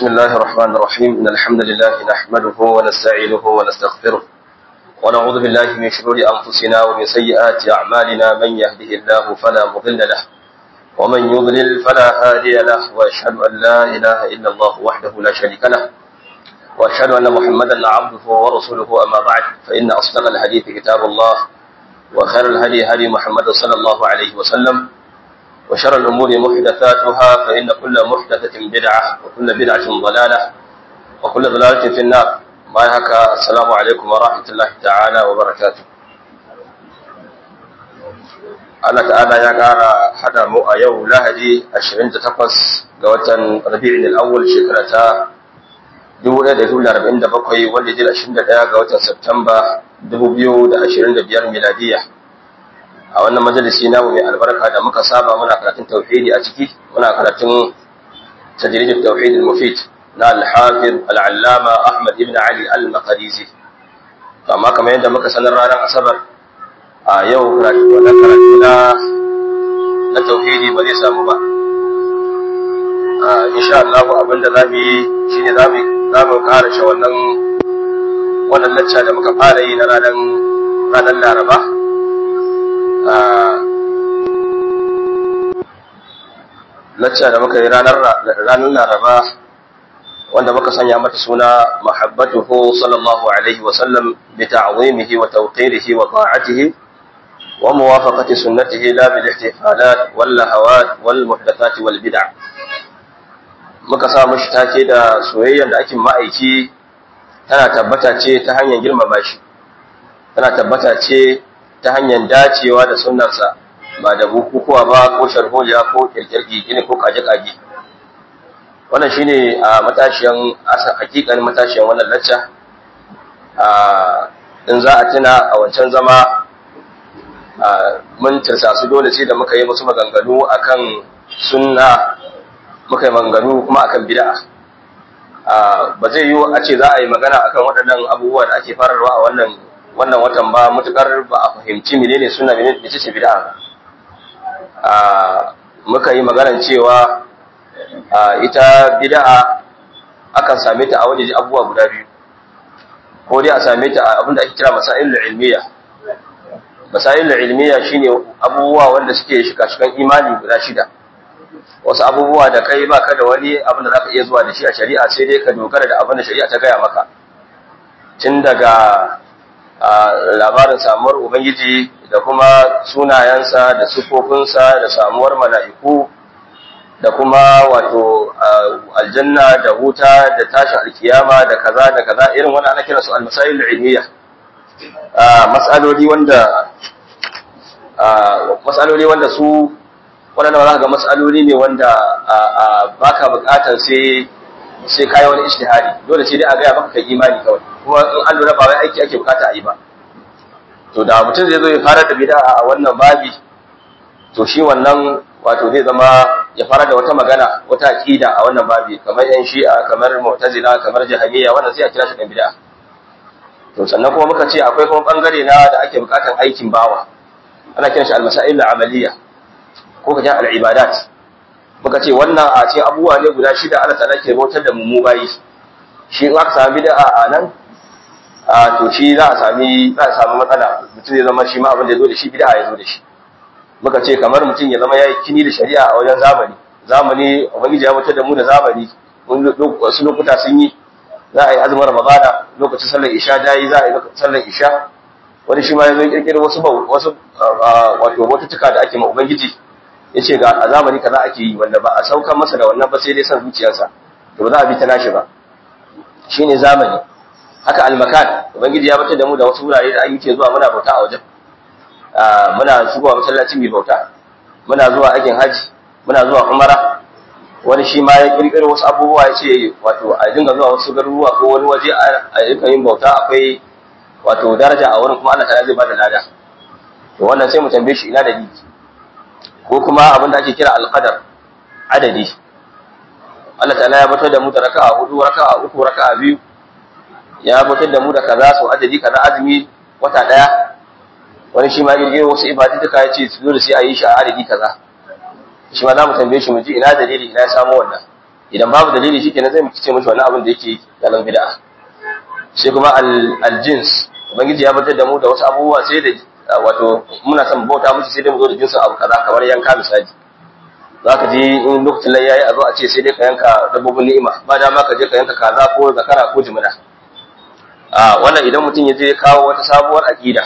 بسم الله الرحمن الرحيم إن الحمد لله نحمده ونستعينه ونستغفره ونعوذ بالله من شرور أنفسنا ومن سيئات أعمالنا من يهده الله فلا مضل له ومن يضلل فلا هادي له وأشهد أن لا إله إلا الله وحده لا شريك له وأشهد أن محمدا عبده ورسوله أما بعد فإن أصدق الحديث كتاب الله وخير الهدي هدي محمد صلى الله عليه وسلم وشر الأمور محدثاتها فإن كل محدثة بدعة وكل بدعة ضلالة وكل ضلالة في النار ما هكا السلام عليكم ورحمة الله تعالى وبركاته Allah ta'ala ya ƙara hada mu a yau Lahadi 28 ga watan Rabi'in al-Awwal shekara ta 1447 wanda ya 21 ga watan Septemba 2025 miladiya. a wannan majalisi namu mai albarka da muka saba muna karatun tauhidi a ciki muna karatun tajridul tauhid al-mufid na al-hafiz al-allama Ahmad ibn Ali al-Maqdisi amma kamar yadda muka sanar ranar asabar a yau karatu wannan karatu na na tauhidi ba zai samu ba a insha Allah abinda zamu yi shine zamu zamu karashe wannan wannan lacca da muka fara yi na ranar ranar Laraba lacca da muka yi ranar laraba wanda muka sanya mata suna mahabbatuhu sallallahu alaihi wasallam bi ta'zimihi wa tawqirihi wa ta'atihi wa muwafaqati sunnatihi la bil ihtifalat wal lahawat wal muhdathat wal bid'ah muka sa mushi take da soyayyar da ake ma'aiki tana tabbata ce ta hanyar girmama shi tana tabbata ce ta hanyar dacewa da sunnarsa ba da bukukuwa ba ko sharholiya ko kirkirki gini ko kaje-kaje wannan shine a matashiyan hakikan matashiyan wannan lacca in za a tuna a wancan zama mun tirsa su dole sai da muka yi musu maganganu akan sunna muka yi maganganu kuma akan bid'a ba zai yiwu a ce za a yi magana akan waɗannan abubuwa da ake fararwa a wannan wannan watan ba mutukar ba a fahimci menene suna menene ce bid'a a muka yi maganar cewa ita bid'a akan same ta a waje abubuwa guda biyu ko dai a same ta a abinda ake kira masailul ilmiya masailul ilmiya shine abubuwa wanda suke shika-shikan imani guda shida wasu abubuwa da kai baka da wani abin da zaka iya zuwa da shi a shari'a sai dai ka dogara da abin da shari'a ta gaya maka tun daga labarin samuwar Ubangiji da kuma sunayensa da sufofinsa da samuwar mala'iku da kuma wato aljanna da wuta da tashin alkiyama da kaza da kaza irin wani ana kira su almasayil ilmiya matsaloli wanda matsaloli wanda su wannan ba za ga matsaloli ne wanda baka bukatar sai sai kai wani ijtihadi dole sai dai a gaya maka kai imani kawai kuma in an lura ba wai aiki ake bukata a yi ba to da mutum zai zo ya fara da bid'a a wannan babi to shi wannan wato zai zama ya fara da wata magana wata aqida a wannan babi kamar yan shi'a kamar mu'tazila kamar jahmiya wannan sai a kira shi da bid'a to sannan kuma muka ce akwai kuma bangare na da ake bukatan aikin bawa ana kiran shi al-masail al-amaliyya ko kaje al-ibadat muka ce wannan a ce abubuwa ne guda shida Allah ta'ala ke bautar da mu mu bayi shi in aka samu bid'a a nan a to shi za a sami za a samu matsala mutum zai zama shi ma abin da ya zo da shi bid'a ya zo da shi muka ce kamar mutum ya zama ya yi kini da shari'a a wajen zamani zamani ubangiji ya mutar da mu da zamani wasu lokuta sun yi za a yi azumin ramadana lokacin sallar isha da yi za a yi sallar isha wani shi ma ya zo kirkiri wasu wasu wato bautuka da ake ma ubangiji ya ce ga a zamani kaza ake yi wanda ba a saukan masa da wannan ba sai dai san zuciyarsa to ba za a bi ta nashi ba shine zamani haka almakan ubangiji ya batar da mu da wasu wurare da ake zuwa muna bauta a wajen muna shigowa masallaci mai bauta muna zuwa aikin haji muna zuwa umara wani shi ma ya kirkiro wasu abubuwa ya ce wato a dinga zuwa wasu garuruwa ko wani waje a rika yin bauta akwai wato daraja a wurin kuma Allah ta zai bada lada to wannan sai mu tambaye shi ina da ni ko kuma abin da ake kira alqadar adadi Allah ta'ala ya batar da mu da raka'a hudu raka'a uku raka'a biyu ya batar da mu da kaza su adadi kaza azumi wata daya wani shi ma girgiro wasu ibadu duka ya ce dole sai a yi shi a adadi kaza shi ma za mu tambaye shi mu ji ina dalili ina ya samu wannan idan babu dalili shikenan zai muke ce mishi wannan abin da yake galan bid'a sai kuma al-jins ubangiji ya batar da mu da wasu abubuwa sai da wato muna son bauta musu sai dai mu zo da jinsin abu kaza kamar yanka misali za ka je in lokacin lai yayi a zo a ce sai dai ka yanka dabbobin ni'ima ba dama ka je ka yanka kaza ko zakara ko jimina a wannan idan mutum ya je kawo wata sabuwar aqida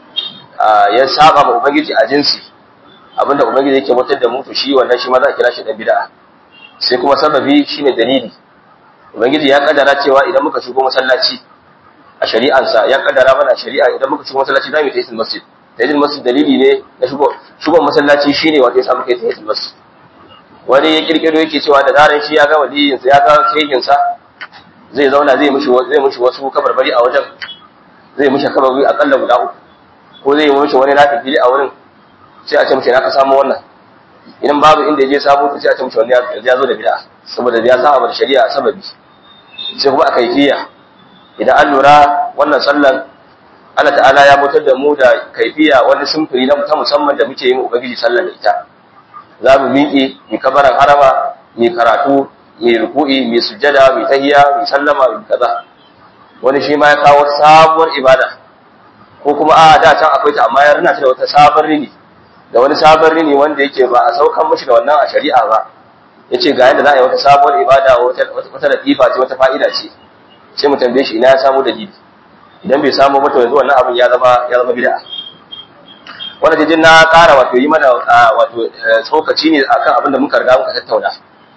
ya saba ma ubangiji a jinsi abinda ubangiji yake mutar da mu to shi wannan shi ma za a kira shi dan bid'a sai kuma sababi shine dalili ubangiji ya kaddara cewa idan muka shigo masallaci a shari'ansa ya kaddara mana shari'a idan muka shigo masallaci za mu yi masjid tahiyatul masjid dalili ne na shigo shigon masallaci shine wanda ya samu kai tahiyatul masjid wani ya kirkiro yake cewa da zaran shi ya ga waliyin sa ya ga shehin sa zai zauna zai mishi zai mishi wasu kabarbari a wajen zai mishi kabarbari akalla guda uku ko zai mishi wani nafili a wurin sai a ce mishi na ka samu wannan idan babu inda ya je samu sai a ce mishi wannan ya zo da bid'a saboda ya saba da shari'a sababi sai kuma a kaifiya idan an lura wannan sallan Allah ta'ala ya mutar da mu da kaifiya wani sumfuri na ta musamman da muke yin ubangiji sallan da ita za mu miƙe mu kabaran harama mu karatu mu ruku'i mu sujjada mu tahiyya mu sallama mu kaza wani shi ma ya kawo sabuwar ibada ko kuma a da can akwai ta amma ya rina ta da wata sabon rini da wani sabon rini wanda yake ba a saukan mishi da wannan a shari'a ba yace ga yadda za a yi wata sabuwar ibada wata wata latifa ce wata fa'ida ce sai mu tambaye shi ina ya samu dalili idan bai samu ba to yanzu wannan abin ya zama ya zama bid'a wannan jijin na ƙara wato yi mana wato tsokaci ne akan abin da muka riga muka tattauna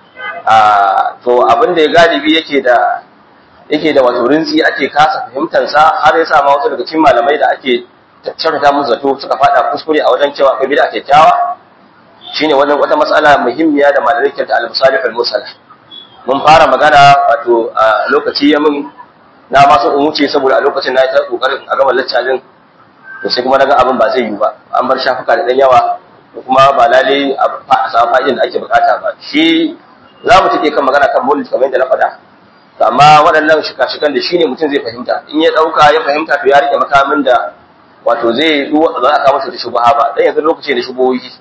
to abin da ya galibi yake da yake da wato rinsi ake kasa fahimtar sa har ya sa ma wasu daga cikin malamai da ake shakata musu zato suka fada kuskure a wajen cewa akwai bid'a kyakkyawa shine wannan wata mas'ala muhimmiya da malamai ke ta al-musalih al-musala mun fara magana wato a lokaci ya mun na masu umuce saboda a lokacin na yi ta kokarin a gama laccalin to sai kuma naga abin ba zai yi ba an bar shafuka da dan yawa da kuma ba lalle a samu fa'idin da ake bukata ba shi za mu take kan magana kan mulki kamar yadda na faɗa to amma waɗannan shika-shikan da shine mutum zai fahimta in ya ɗauka ya fahimta to ya rike makamin da wato zai za a kawo masa da shubuha ba dan yanzu lokaci da shubuhohi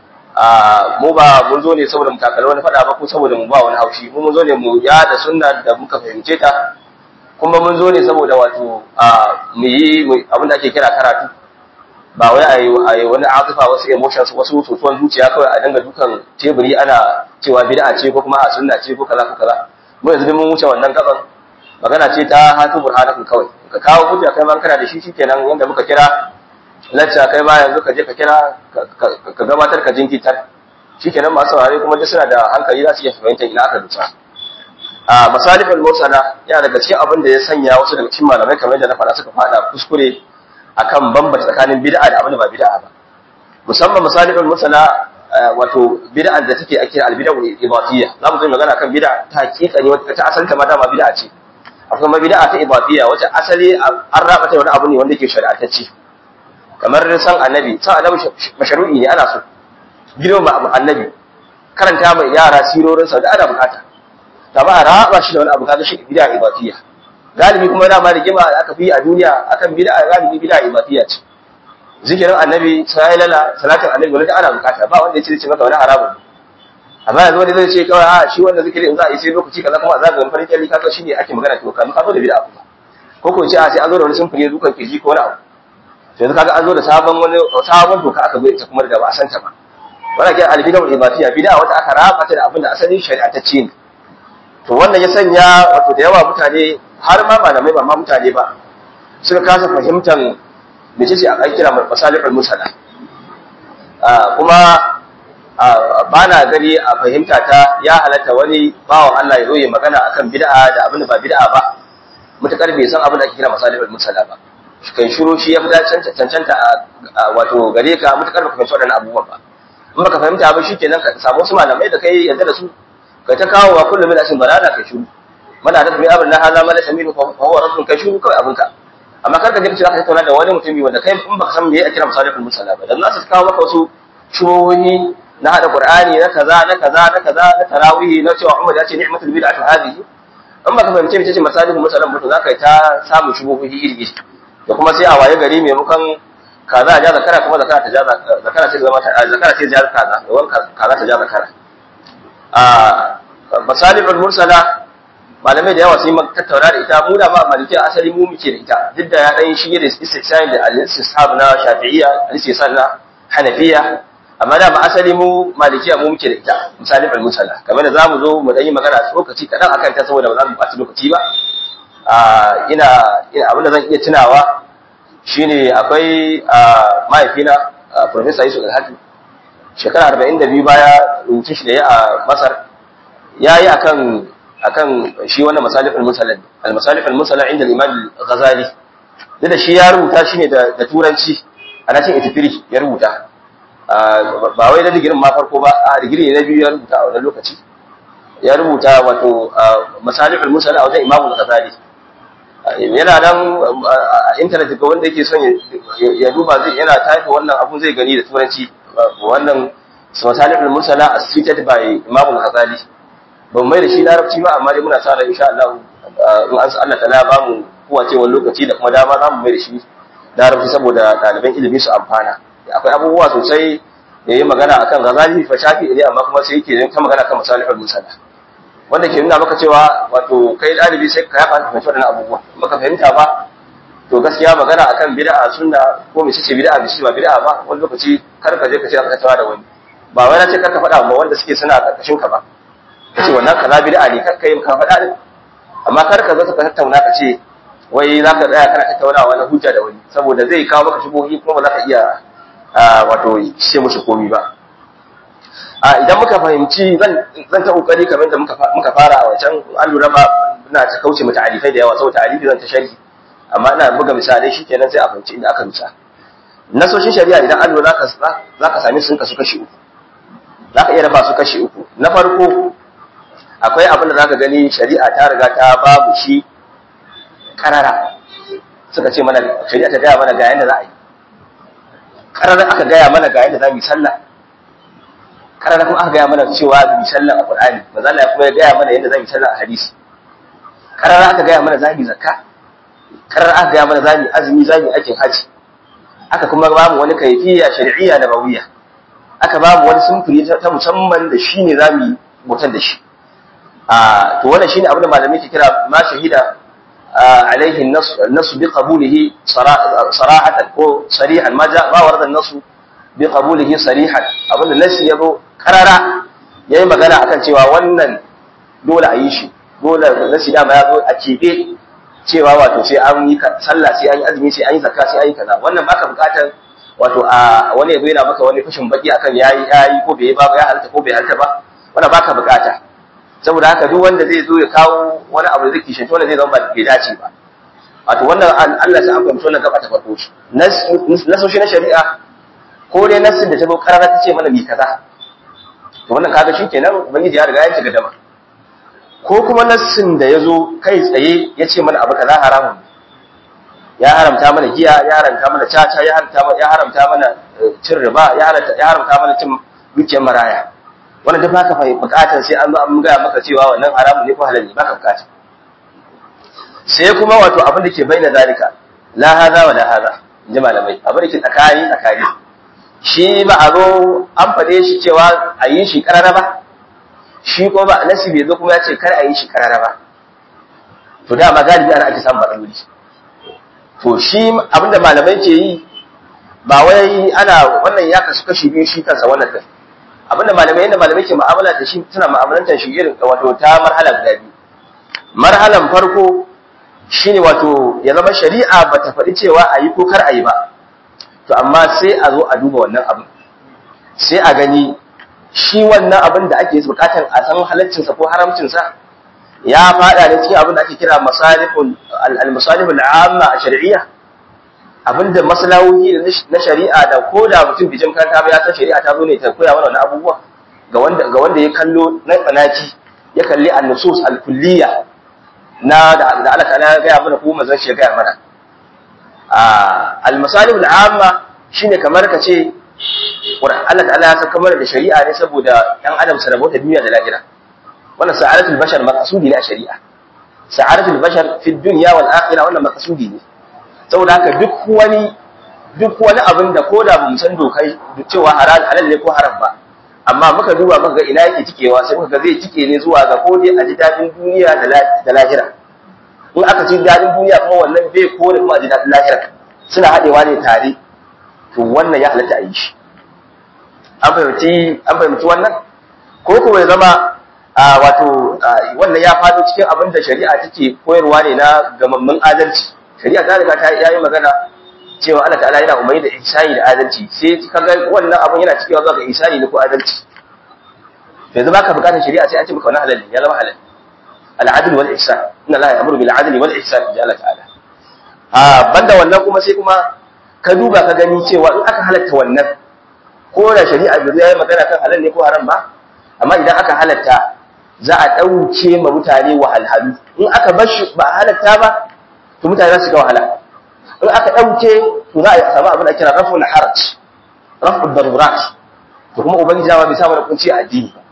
a mu ba mun zo ne saboda mu takala wani faɗa ba ko saboda mu ba wani haushi mu mun zo ne mu ya da sunna da muka fahimce ta kuma mun zo ne saboda wato mu yi abin da ake kira karatu ba wai a yi wani azufa wasu emotions wasu sosuwan zuciya kawai a dinga dukan teburi ana cewa bid'a ce ko kuma a sunna ce ko kaza ko kaza mu yanzu mun wuce wannan gaban magana ce ta hatu burhanakun kawai ka kawo hujja kai ma kana da shi shikenan wanda muka kira lacca kai ma yanzu ka je ka kira ka gabatar ka jinkitar shikenan masu saurare kuma duk suna da hankali za su iya fahimtar ina aka dusa a masalifin mursala yana daga cikin abin da ya sanya wasu daga cikin malamai kamar yadda na faɗa suka faɗa kuskure akan bambanta tsakanin bid'a da abin da ba bid'a ba musamman masalifin mursala wato bid'a da take ake albid'a ibatiyya za mu zo magana kan bid'a ta hakika ne wata asalin ta ma dama bid'a ce akwai ma bid'a ta ibatiyya wacce asali an raba ta wani abu ne wanda yake shari'atacce kamar san annabi san annabi mashru'i ne ana so girma annabi karanta mai yara sirorinsa da ana bukata ta ba a raba shi da wani abu kaga shi bid'a ibadiyya galibi kuma dama da gima aka fi a duniya akan bid'a galibi bid'a ibadiyya ce zikirin annabi sai lala salatin annabi wanda ana bukata ba wanda ya ce ce maka wani haramun amma yanzu wani zai ce kawai a shi wannan zikirin za a yi sai lokaci kaza kuma a zaga wani farin kyalli kaga shine ake magana to kan ka zo da bid'a kuma ko ko ce a sai an zo da wani sumfuri dukan kirji ko wani abu to yanzu kaga an zo da sabon wani sabon doka aka zo ita kuma da ba a santa ba wannan ke albid'a ibadiyya bid'a wata aka raba ta da abin da asalin shari'a ta ce ne to wannan ya sanya wato da yawa mutane har ma malamai ba ma mutane ba suka kasa fahimtar mece ce a kira masalihul musala kuma ba na gani a fahimta ta ya halatta wani bawan Allah ya zo ya magana akan bid'a da abin da ba bid'a ba mutakar bai san abin da ake kira masalihul musala ba kai shiru shi ya fi cancanta wato gare ka mutakar baka fahimci waɗannan abubuwan ba in baka fahimta ba shikenan ka samu wasu malamai da kai yadda da su kai ta kawo wa kullum min asin balala kai shiru mana da mai abin na hala mala samiru fa huwa rasul kai shiru kawai abinka amma kar ka je ka zaka tattauna da wani mutumi wanda kai in baka san me ake kira masalihul musalla ba dan za su kawo maka wasu shubuhi na hada qur'ani na kaza na kaza na kaza na tarawih na cewa Umar ya ce ni'matul bid'atu hadhihi in baka fahimce mece ce masalihul musalla ba to zaka yi ta samu shubuhi iri da kuma sai a waye gari maimakon kaza a ja zakara kuma zakara ta ja zakara ce zama ta zakara ce ja kaza da wani kaza ta ja zakara masalihul mursala malamai da yawa sun yi tattauna da ita mu da ma maliki asali mu muke da ita duk da ya dan shige da istihsan da al-istishab na shafi'iyya al-istihsan na hanafiya amma da ma asali mu malikiya mu muke da ita masalihul mursala kamar da zamu zo mu dan yi magana lokaci kadan akan ta saboda ba za mu ɓata lokaci ba ina ina abin da zan iya tunawa shine akwai mahaifina Professor Yusuf Alhaji shekara arba'in da biyu baya rubutun shi da ya a Masar ya yi akan akan shi wannan masalifin musalin al-masalifin musala inda Imam Ghazali duk da shi ya rubuta shi ne da turanci a 1983 ya rubuta ba wai da digirin ma farko ba a digiri na biyu ya rubuta a wannan lokaci ya rubuta wato masalifin musala a wajen Imam Ghazali yana nan a intanet ga wanda yake son ya duba zai yana tafi wannan abun zai gani da turanci wannan masalih al-mursala as cited by Imam al-Ghazali ban mai da shi larabci ba amma dai muna sa ran insha Allah in an sa Allah ta'ala ba mu kowace wani lokaci da kuma dama za mu mai da shi larabci saboda ɗaliban ilimi su amfana akwai abubuwa sosai da yi magana akan Ghazali fa shafi ne amma kuma sai yake ta magana kan masalih al-mursala wanda ke nuna maka cewa wato kai ɗalibi sai ka yafa fahimci waɗannan abubuwa baka fahimta ba to gaskiya magana akan bid'a sunna ko me ce bid'a me ba bid'a ba wani lokaci kar ka je ka ce ka tawa da wani ba wai na ce kar ka faɗa ba wanda suke suna karkashin ka ba kace wannan kaza bid'a ne kar ka yi ka faɗa din amma kar ka zo ka tattauna ka ce wai za ka tsaya kana tattaunawa na hujja da wani saboda zai kawo maka shubuhi kuma ba za ka iya wato ce mushi komi ba a idan muka fahimci zan zan ta kokari kamar da muka muka fara a wancan an lura ba ina ta kauce mata alifai da yawa saboda alifi zan ta sharhi amma ina buga misalai shikenan sai a fahimci inda aka misa nasoshin shari'a idan an lura za ka sami sun kasu kashi uku za ka iya raba su kashi uku na farko akwai abin da za ka gani shari'a ta riga ta babu shi karara suka ce mana shari'a ta gaya mana ga yadda za a yi karara aka gaya mana ga yadda za mu yi sallah karara kuma aka gaya mana cewa mu yi sallah a Qur'ani manzo Allah kuma ya gaya mana yadda za mu yi sallah a hadisi karara aka gaya mana za mu yi zakka karara aka gaya mana za mu yi azumi za mu yi aikin haji aka kuma ba mu wani kaifiya shar'iyya da bawiya aka ba mu wani sumfuri ta musamman da shi ne za mu yi bautar da shi a to wannan shine abin da malamai ke kira ma shahida alaihi nasu bi qabulihi sarahatan ko sarihan ma ja ma warada nasu bi qabulihi sarihan abin da nasi ya zo karara yayi magana akan cewa wannan dole a yi shi dole nasi dama ya zo a keɓe cewa wato sai an yi sallah sai an yi azumi sai an yi zakka sai an yi kaza wannan baka bukatar wato a wani yabo yana maka wani fashin baki akan yayi yayi ko bai ba ya halta ko bai halta ba wannan baka bukata saboda haka duk wanda zai zo ya kawo wani abu da zai kishin wanda zai zama ba bai dace ba wato wannan Allah sai an fahimci wannan gaba ta farko shi nasoshi na shari'a ko dai nassin da ta zo karara ta ce mana bi kaza to wannan kaga shikenan ubangiji ya riga ya shiga dama ko kuma nassin da ya zo kai tsaye ya ce mana abu kaza haramun ya haramta mana giya ya haramta mana caca ya haramta mana ya haramta mana cin riba ya haramta ya haramta mana cin dukiyar maraya wannan duk baka fahimta bukatar sai an zo an gaya maka cewa wannan haramun ne ko halal ne baka bukata sai kuma wato abin da ke bayyana zalika la hada wa la hada inji malamai abin da ke tsakani tsakani shi ba a zo an fade shi cewa a yi shi karara ba shi ko ba nasi bai zo kuma ya ce kar a yi shi karara ba to dama galibi ana ake samun matsaloli to shi abinda malamai ke yi ba wai ana wannan ya kasu kashi biyu shi kansa wannan kai abinda malamai yadda malamai ke mu'amala da shi suna mu'amalantar shi irin wato ta marhala guda biyu marhalan farko shine wato ya zama shari'a ba ta faɗi cewa a yi ko kar a yi ba to amma sai a zo a duba wannan abin sai a gani shi wannan abin da ake bukatar a san halaccinsa ko haramcinsa ya fada ne cikin abin da ake kira masalihul al-masalihul amma a shari'iyya abinda maslahohi na shari'a da ko da mutum bijin kanta ba ya san shari'a ta zo ne ta koya mana wannan abubuwa ga wanda ga wanda ya kallo na tsanaki ya kalli an-nusus al-kulliyya na da Allah ta'ala ya gaya mana ko manzon shi ya gaya mana al-masalihul amma shine kamar ka ce Allah ta'ala ya saka mana da shari'a ne saboda ɗan adam su rabota duniya da lahira wannan sa'adatul bashar maqsudi ne a shari'a sa'adatul bashar fi dunya wal akhirah wannan maqsudi ne saboda haka duk wani duk wani abin da koda ba mu san dokai cewa halal halal ne ko haram ba amma muka duba muka ga ina yake cikewa sai muka ga zai cike ne zuwa ga ko dai a ji dadin duniya da lahira in aka ci dadin duniya kuma wannan bai kore kuma a ji dadin lahira suna haɗewa ne tare to wannan ya halatta a yi shi an fahimci an fahimci wannan ko kuma ya zama wato wannan ya faɗo cikin abin da shari'a take koyarwa ne na gamammin adalci shari'a ta riga ta yi magana cewa Allah ta'ala yana umarni da ihsani da adalci sai kaga wannan abun yana cikewa zuwa ga ihsani ne ko adalci yanzu baka bukatar shari'a sai an ce maka wannan halal ya zama halal al-adl wal ihsan inna Allah ya'muru bil adli wal ihsan ya Allah ta'ala a banda wannan kuma sai kuma ka duba ka gani cewa in aka halatta wannan ko da shari'a bai yi magana kan halal ne ko haram ba amma idan aka halatta za a ɗauke ma mutane wahalhalu in aka bar shi ba a halatta ba to mutane za su ga wahala in aka ɗauke to za a samu abin da kira raful haraj raful darurat to kuma ubangiji ma bai samu da kunci a addini ba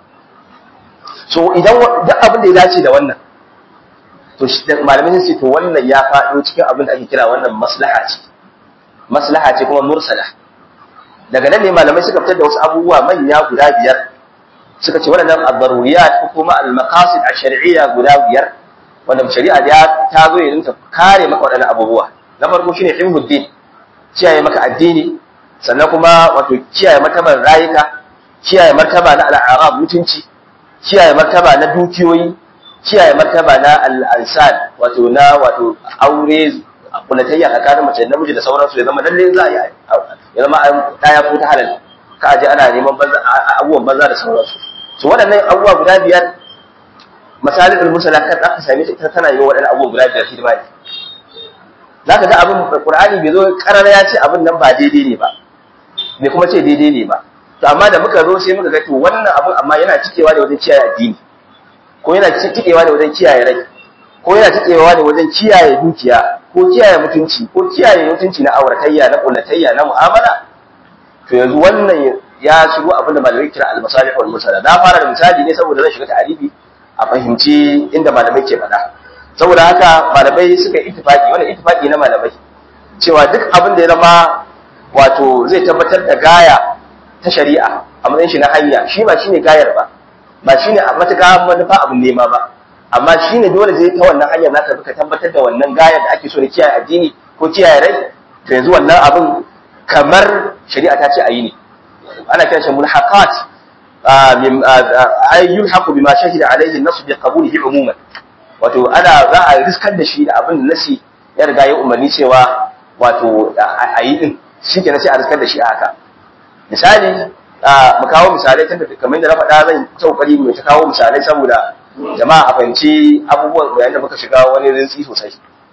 so idan duk abin da ya dace da wannan to malamai sun ce to wannan ya faɗo cikin abin da ake kira wannan maslaha ce maslaha ce kuma mursala daga nan ne malamai suka fitar da wasu abubuwa manya guda biyar suka ce waɗannan ad-daruriyat ko kuma al-maqasid ash-shar'iyya guda biyar wanda shari'a ya ta zo ya dinka kare maka waɗannan abubuwa na farko shine hifdud kiyaye maka addini sannan kuma wato kiyaye martabar rayuka kiyaye martaba na al'arab mutunci kiyaye martaba na dukiyoyi kiyaye martaba na al'ansal wato na wato aure kulatayya tsakanin mace da namiji da sauransu ya zama lalle za a yi ya zama ɗaya ko ta halal ka aje ana neman abubuwan banza da sauransu su waɗannan abubuwa guda biyar misalin al-musala kan aka same ta tana yi wa waɗannan abubuwa guda biyar hidima ne za ka ga abin qur'ani bai zo karara ya ce abin nan ba daidai ne ba bai kuma ce daidai ne ba to amma da muka zo sai muka ga to wannan abin amma yana cikewa da wajen kiyaye addini ko yana cikewa da wajen kiyaye rai ko yana cikewa da wajen kiyaye dukiya ko kiyaye mutunci ko kiyaye mutunci na auratayya na kullatayya na mu'amala to yanzu wannan ya shigo abin da malamai kira al-masalih wal mursala na fara da misali ne saboda zan shiga ta'arifi a fahimci inda malamai ke faɗa saboda haka malamai suka yi ittifaqi wannan ittifaqi na malamai cewa duk abin da ya zama wato zai tabbatar da gaya ta shari'a a matsayin shi na hanya shi ba shine gayar ba ba shine a matuƙa manufa abin nema ba amma shine dole zai ta wannan hanyar naka ka tabbatar da wannan gayar da ake so da kiyaye addini ko kiyaye rai to yanzu wannan abin kamar shari'a ta ce a yi ne ana kiran shi mulhaqat ay yulhaqu bima shahida alayhi an-nass bi qabulihi umuman wato ana za a riskar da shi da abin da nasi ya riga ya umarni cewa wato a yi din shi kenan sai a riskar da shi haka misali mu kawo misalai tunda kamar da na faɗa zan ta kokari mu ta kawo misalai saboda jama'a a fahimci abubuwan yayin da muka shiga wani rintsi sosai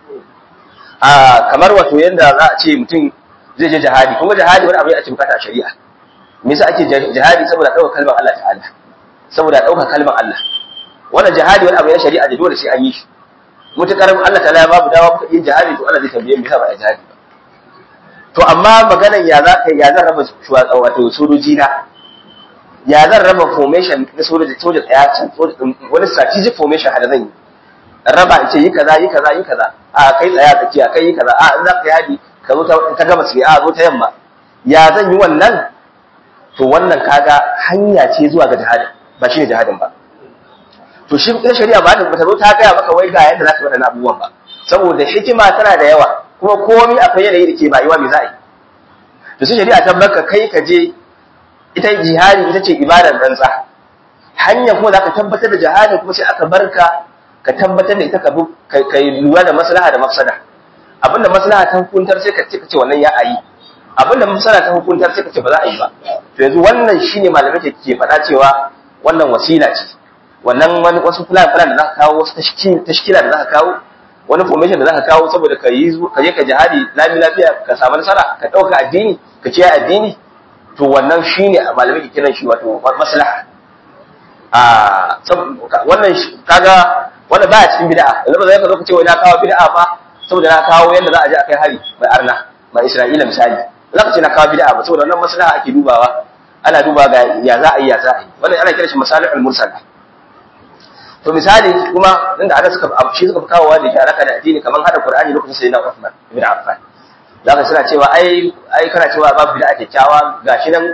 a kamar wato yanda za a ce mutum zai je jihadi kuma jihadi wani abu ne ake bukata a shari'a me yasa ake jihadi saboda ɗaukar kalmar Allah ta'ala saboda ɗaukar kalmar Allah wannan jihadi wani abu ne shari'a da dole sai an yi shi mutakar Allah ta'ala ya babu dawa muka yi jihadi to Allah zai tambaye mu yasa ba a jihadi ba to amma maganar ya za ka ya zan raba shuwa wato sojoji na ya zan raba formation na sojoji soja tsaya can wani strategic formation hada zan yi raba in ce yi kaza yi kaza yi kaza a kai tsaya tsakiya kai yi kaza a in za ka yi hadi ka zo ta gama sai a zo ta yamma ya zan yi wannan to wannan kaga hanya ce zuwa ga jihadin ba shine jihadin ba to shi ita shari'a ba ta zo ta gaya maka wai ga yadda za ka waɗannan abubuwan ba saboda hikima tana da yawa kuma komai akwai yanayi da ke bayuwa mai za a yi to sai shari'a ta baka kai ka je ita jihadi ita ce ibadar rantsa hanya kuma za ka tabbatar da jihadin kuma sai aka barka ka tabbatar da ita ka bi ka lura da maslaha da mafsada abinda maslaha ta hukuntar sai ka ce ka ce wannan ya ayi abinda mafsada ta hukuntar sai ka ce ba za a yi ba to yanzu wannan shine malamai ke faɗa cewa wannan wasila ce wannan wani wasu plan plan da zaka kawo wasu tashkila da zaka kawo wani formation da zaka kawo saboda ka yi ka je ka jihadi lami lafiya ka samu nasara ka dauka addini ka kiyaye addini to wannan shine malamai ke kiran shi wato maslaha a wannan kaga wannan baya cikin bid'a yanzu ba zai ka zo ka ce wai na kawo bid'a ba saboda na kawo yanda za a je a kai hari mai arna mai Isra'ila misali za ka ce na kawo bid'a ba saboda wannan maslaha ake dubawa ana duba ga ya za a yi ya za a yi wannan ana kiran shi masalihul mursala to misali kuma inda ana suka shi suka fi kawowa da ke alaka da addini kamar hada Qur'ani lokacin sayyidina Uthman ibn Affan zaka suna cewa ai ai kana cewa babu bid'a kyakkyawa gashi nan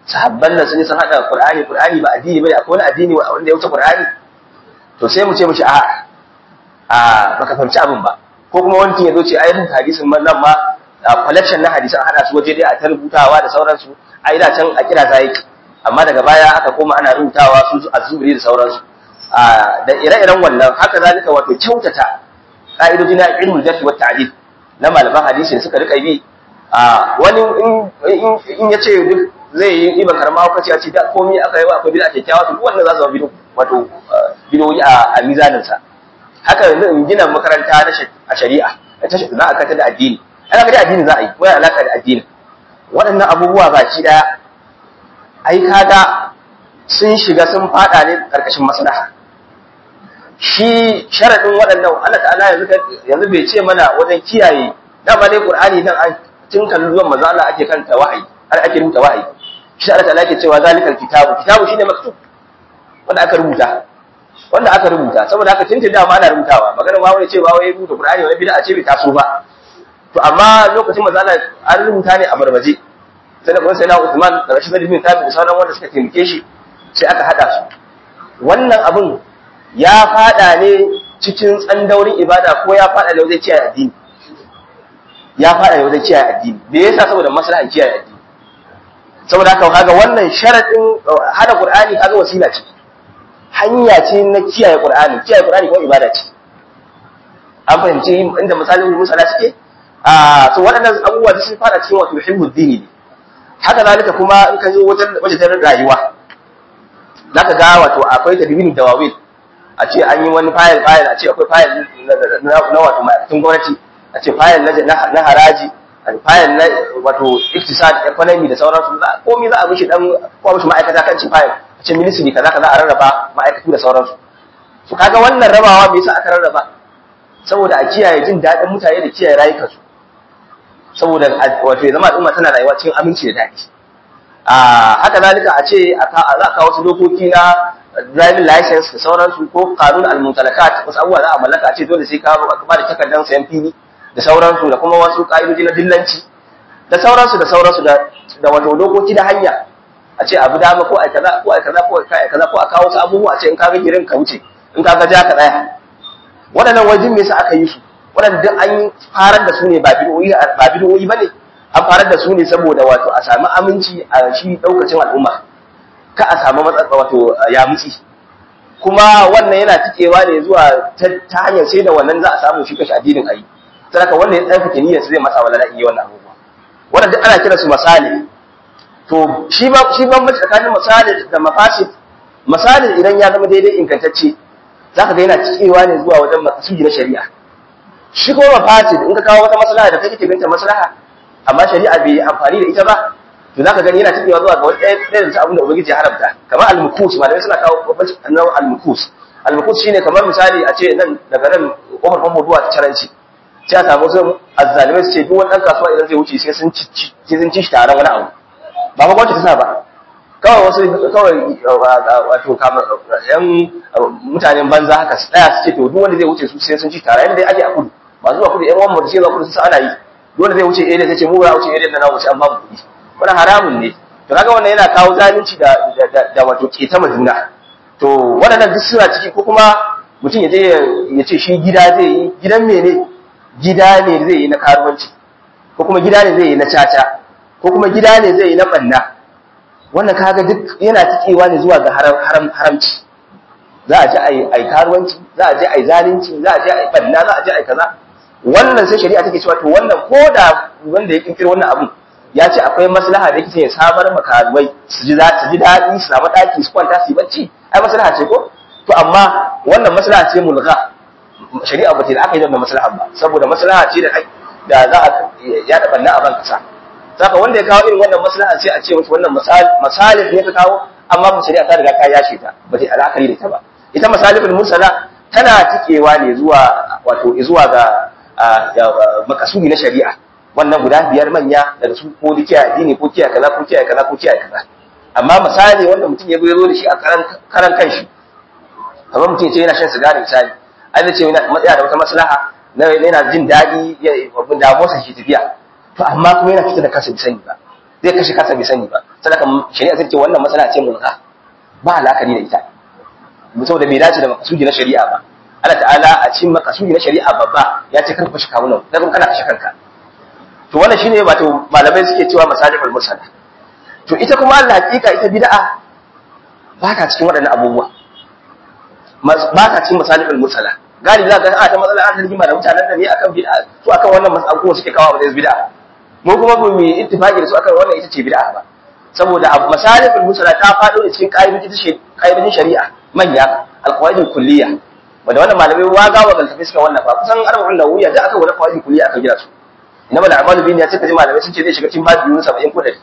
sahabban nan sun yi sun hada qur'ani qur'ani ba addini bane akwai wani addini wanda ya wuce qur'ani to sai mu ce mishi a a baka fahimci abin ba ko kuma wani ya zo ce ai hadisin man nan ma collection na hadisan hada su waje dai a ta rubutawa da sauransu ai da can a kira ta yake amma daga baya aka koma ana rubutawa su azubri da sauransu da ire-iren wannan haka zalika wato kyautata ka'idoji na ilmul jarh wa ta'dil na malaman hadisi da suka rika bi wani in ya ce duk zai yi iban karama hukaci a ce da komai aka yi wa akwai bid'a kyakkyawa to wannan za su zama bido wato bidoyi a mizanin sa haka yanzu in gina makaranta a shari'a za a kanta da addini ana da addini za a yi ko ya alaka da addini waɗannan abubuwa baki ɗaya ai kaga sun shiga sun fada ne karkashin maslaha shi sharadin waɗannan Allah ta'ala yanzu yanzu bai ce mana wajen kiyaye dama dai Qur'ani dan an tun kan zuwan manzo Allah ake kanta wahayi har ake rubuta wahayi shi Allah ta'ala yake cewa zalikal kitabu kitabu shine maktub wanda aka rubuta wanda aka rubuta saboda haka tun da ma ana rubutawa magana ma wani cewa wai rubuta Qur'ani wani bid'a ce bai taso ba to amma lokacin manzo Allah an rubuta ne a barbaje sai da kuma sai na Uthman da Rashid bin Thabit sauran wanda suka taimake shi sai aka hada su wannan abun ya fada ne cikin tsandaurin ibada ko ya fada da wajen kiyaye addini ya fada da wajen kiyaye addini me yasa saboda maslahan kiyaye addini saboda haka kaga wannan sharadin hada Qur'ani kaga wasila ce hanya ce na kiyaye Qur'ani kiyaye Qur'ani ko ibada ce an fahimci inda misalin musala suke a to waɗannan abubuwa da sun fara cikin wato hibbu dini ne haka zalika kuma in ka zo wajen wajen rayuwa zaka ga wato akwai tadbini dawawin a ce an yi wani fayil fayil a ce akwai fayil na wato ma'aikatan gwamnati a ce fayil na haraji fayil na wato iktisad economy da sauransu komai za a mishi dan ko mishi ma'aikata kan ci fayil a ce ministry kaza kaza a rarraba ma'aikatu da sauransu to kaga wannan rabawa me yasa aka rarraba saboda a kiyaye jin daɗin mutane da kiyaye rayukansu saboda wato ya zama al'umma tana rayuwa cikin aminci da daɗi a haka zalika a ce za a kawo wasu dokoki na driving license da sauransu ko kanun al-mutalakat wasu abubuwa za a mallaka a ce dole sai ka ba da takardar sayan fili da sauransu da kuma wasu ka'idoji na dillanci da sauransu da sauransu da da wato dokoki da hanya a ce abu dama ko a kaza ko a kaza ko a kaza ko a kawo wasu abubuwa a ce in ka ga girin ka wuce in ka ga ja ka tsaya waɗannan wajen me yasa aka yi su waɗanda duk an farar da su ne ba bid'o'i ba bid'o'i bane an farar da su ne saboda wato a sami aminci a shi daukacin al'umma ka a samu matsatsa wato ya mutsi kuma wannan yana tikewa ne zuwa ta hanyar sai da wannan za a samu shi kashi addinin ayi saboda wanda ya tsarkake niyyar zai masa wala iya wannan abubuwa wannan duk ana kira su misali to shi ba shi ba tsakanin misali da mafasid misali idan ya zama daidai ingantacce zaka ga yana tikewa ne zuwa wajen makasudi na shari'a shi kuma mafasid in ka kawo wata maslaha da kake binta maslaha amma shari'a bai amfani da ita ba to zaka gani yana tafiya zuwa ga wani ɗaya da abin da ubangiji ya haramta kamar al-mukus malamai suna kawo babban annabi al-mukus al-mukus shine kamar misali a ce nan daga nan kofar famfo zuwa caranci sai a samu wasu azzalimai su ce duk wani ɗan kasuwa idan zai wuce sai sun ci sai sun ci shi taron wani abu ba ma gwamnati ta sa ba kawai wasu kawai wato kamar yan mutanen banza haka su tsaya su ce to duk wanda zai wuce su sai sun ci tare yadda dai ake a kudu ba zuwa kudu yan wani mutu sai zuwa kudu su ana yi dole zai wuce area sai ce mu ba wuce area da na wuce an babu kuɗi wannan haramun ne to kaga wannan yana kawo zalunci da da wato keta juna to waɗannan duk suna ciki ko kuma mutum ya je ya ce shi gida zai yi gidan mene gida ne zai yi na karuwanci ko kuma gida ne zai yi na caca ko kuma gida ne zai yi na banna wannan kaga duk yana tikewa ne zuwa ga haram haramci za a je a yi karuwanci za a je a yi zalunci za a je a yi banna za a je a yi kaza wannan sai shari'a take cewa to wannan ko da wanda ya kirkiro wannan abu ya ce akwai maslaha da yake ya samar makaruwai su ji su ji daɗi su samu ɗaki su kwanta su yi bacci ai maslaha ce ko to amma wannan maslaha ce mulgha shari'a ba ta da aka yi wannan maslaha ba saboda maslaha ce da da za a ya da banna a ban kasa saka wanda ya kawo irin wannan maslaha sai a ce musu wannan masalih ne ka kawo amma ba shari'a ta riga ta yashe ta ba ta alakari da ita ba ita masalihul mursala tana tikewa ne zuwa wato zuwa ga makasudi na shari'a wannan guda biyar manya daga su ko kiyaye addini ko kiyaye kaza ko kiyaye kaza ko kiyaye kaza amma misali wanda mutum ya zo da shi a karan karan kanshi kamar mutum ya ce yana shan sigari misali ai zai ce yana matsaya da wata maslaha na yana jin daɗi ya damuwarsa shi tafiya to amma kuma yana fita da kansa bai sani ba zai kashe kansa bai sani ba sadaka shari'a sai ce wannan masala ce mulka ba alakari da ita saboda bai dace da makasudi na shari'a ba Allah ta'ala a cikin makasudi na shari'a babba ya ce kan kashe kawunan dan kana kashe kanka to wannan shine wato malamai suke cewa masalihul mursala to ita kuma Allah hakika ita bid'a ba ta cikin waɗannan abubuwa ba ta cikin masalihul mursala galibi za ka ga a ta matsala an rigima da mutanen da ne akan bid'a su akan wannan mas'alu suke kawo da bid'a mu kuma ba mu yi ittifaqi da su akan wannan ita ce bid'a ba saboda abu masalihul mursala ta faɗo da cikin ƙa'idojin shari'a manya alqawaidul kulliyya wanda wannan malamai waga wa galtafi suka wallafa kusan arba'un nawawiyya da aka wani qawaidul kulliyya aka gina su inama da amalu bin ya ce kaji malamai sun ce zai shiga cikin babu yunus 70 ko dari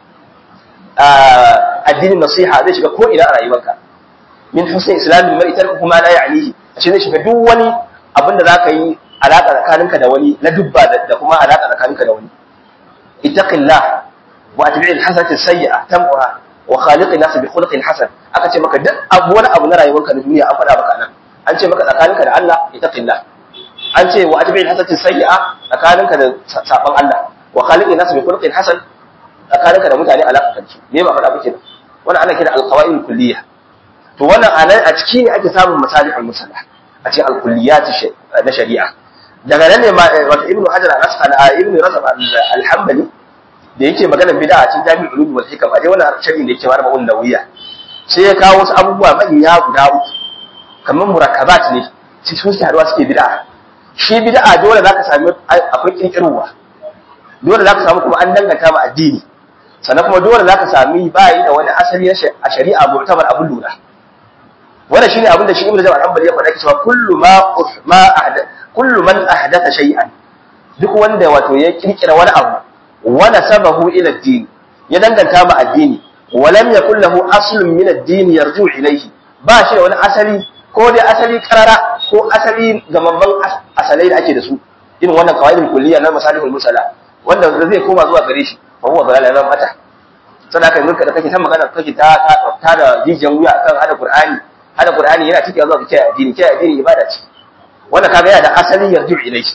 addinin nasiha zai shiga ko ina a rayuwarka min husn islamin mar'i tarkuhu ma la ya'nihi ashe zai shiga duk wani abin da zaka yi alaka tsakaninka da wani na dubba da kuma alaka tsakaninka da wani ittaqillah wa atbi'il hasanati sayyi'a tamha wa khaliqin nas bi khuluqin hasan aka ce maka duk abu wani abu na rayuwarka na duniya an faɗa maka nan an ce maka tsakaninka da Allah ittaqillah an ce wa atbi'il hasanati sayyi'a tsakaninka da saban Allah wa khaliqin nas bi khuluqin hasan tsakaninka da mutane alaka kanci me ba faɗa miki wannan ana kira alqawaid kulliyah to wannan anan a ciki ne ake samun masalihul musalla a cikin alkulliyat na shari'a daga nan ne wato ibnu hajar al-asqalani ibnu razab al-hanbali da yake maganar bid'a a cikin jami'ul ulum wal hikam a dai wannan sharhi da yake mara ma'un nawiya sai ya kawo wasu abubuwa manya guda uku kamar murakkabat ne sai su suke haduwa suke bid'a shi bid'a dole zaka sami akwai kirkirwa dole zaka samu kuma an danganta ma addini sannan kuma dole zaka sami bayi da wani asali a shari'a mu'tabar abun lura wannan shine abin da shi Ibn Jabir al-Hanbali ya faɗa cewa kullu ma ma ahda kullu man ahdatha shay'an duk wanda wato ya kirkira wani abu wa nasabahu ila ad-din ya danganta ma addini wa lam yakul lahu aslun min ad-din yarju ilayhi ba shi da wani asali ko dai asali karara ko asali gamamman asalai da ake da su irin wannan qawaidul kulliyya na masalihul musala wanda zai koma zuwa gare shi fa huwa dalal lam mata sadaka yanzu da kake ta magana kake ta ta da jijiyan wuya kan hada qur'ani hada Qur'ani yana cikin zuwa kiyaye addini kiyaye addini ibada ce wanda kaga yana da asalin yarju ilayhi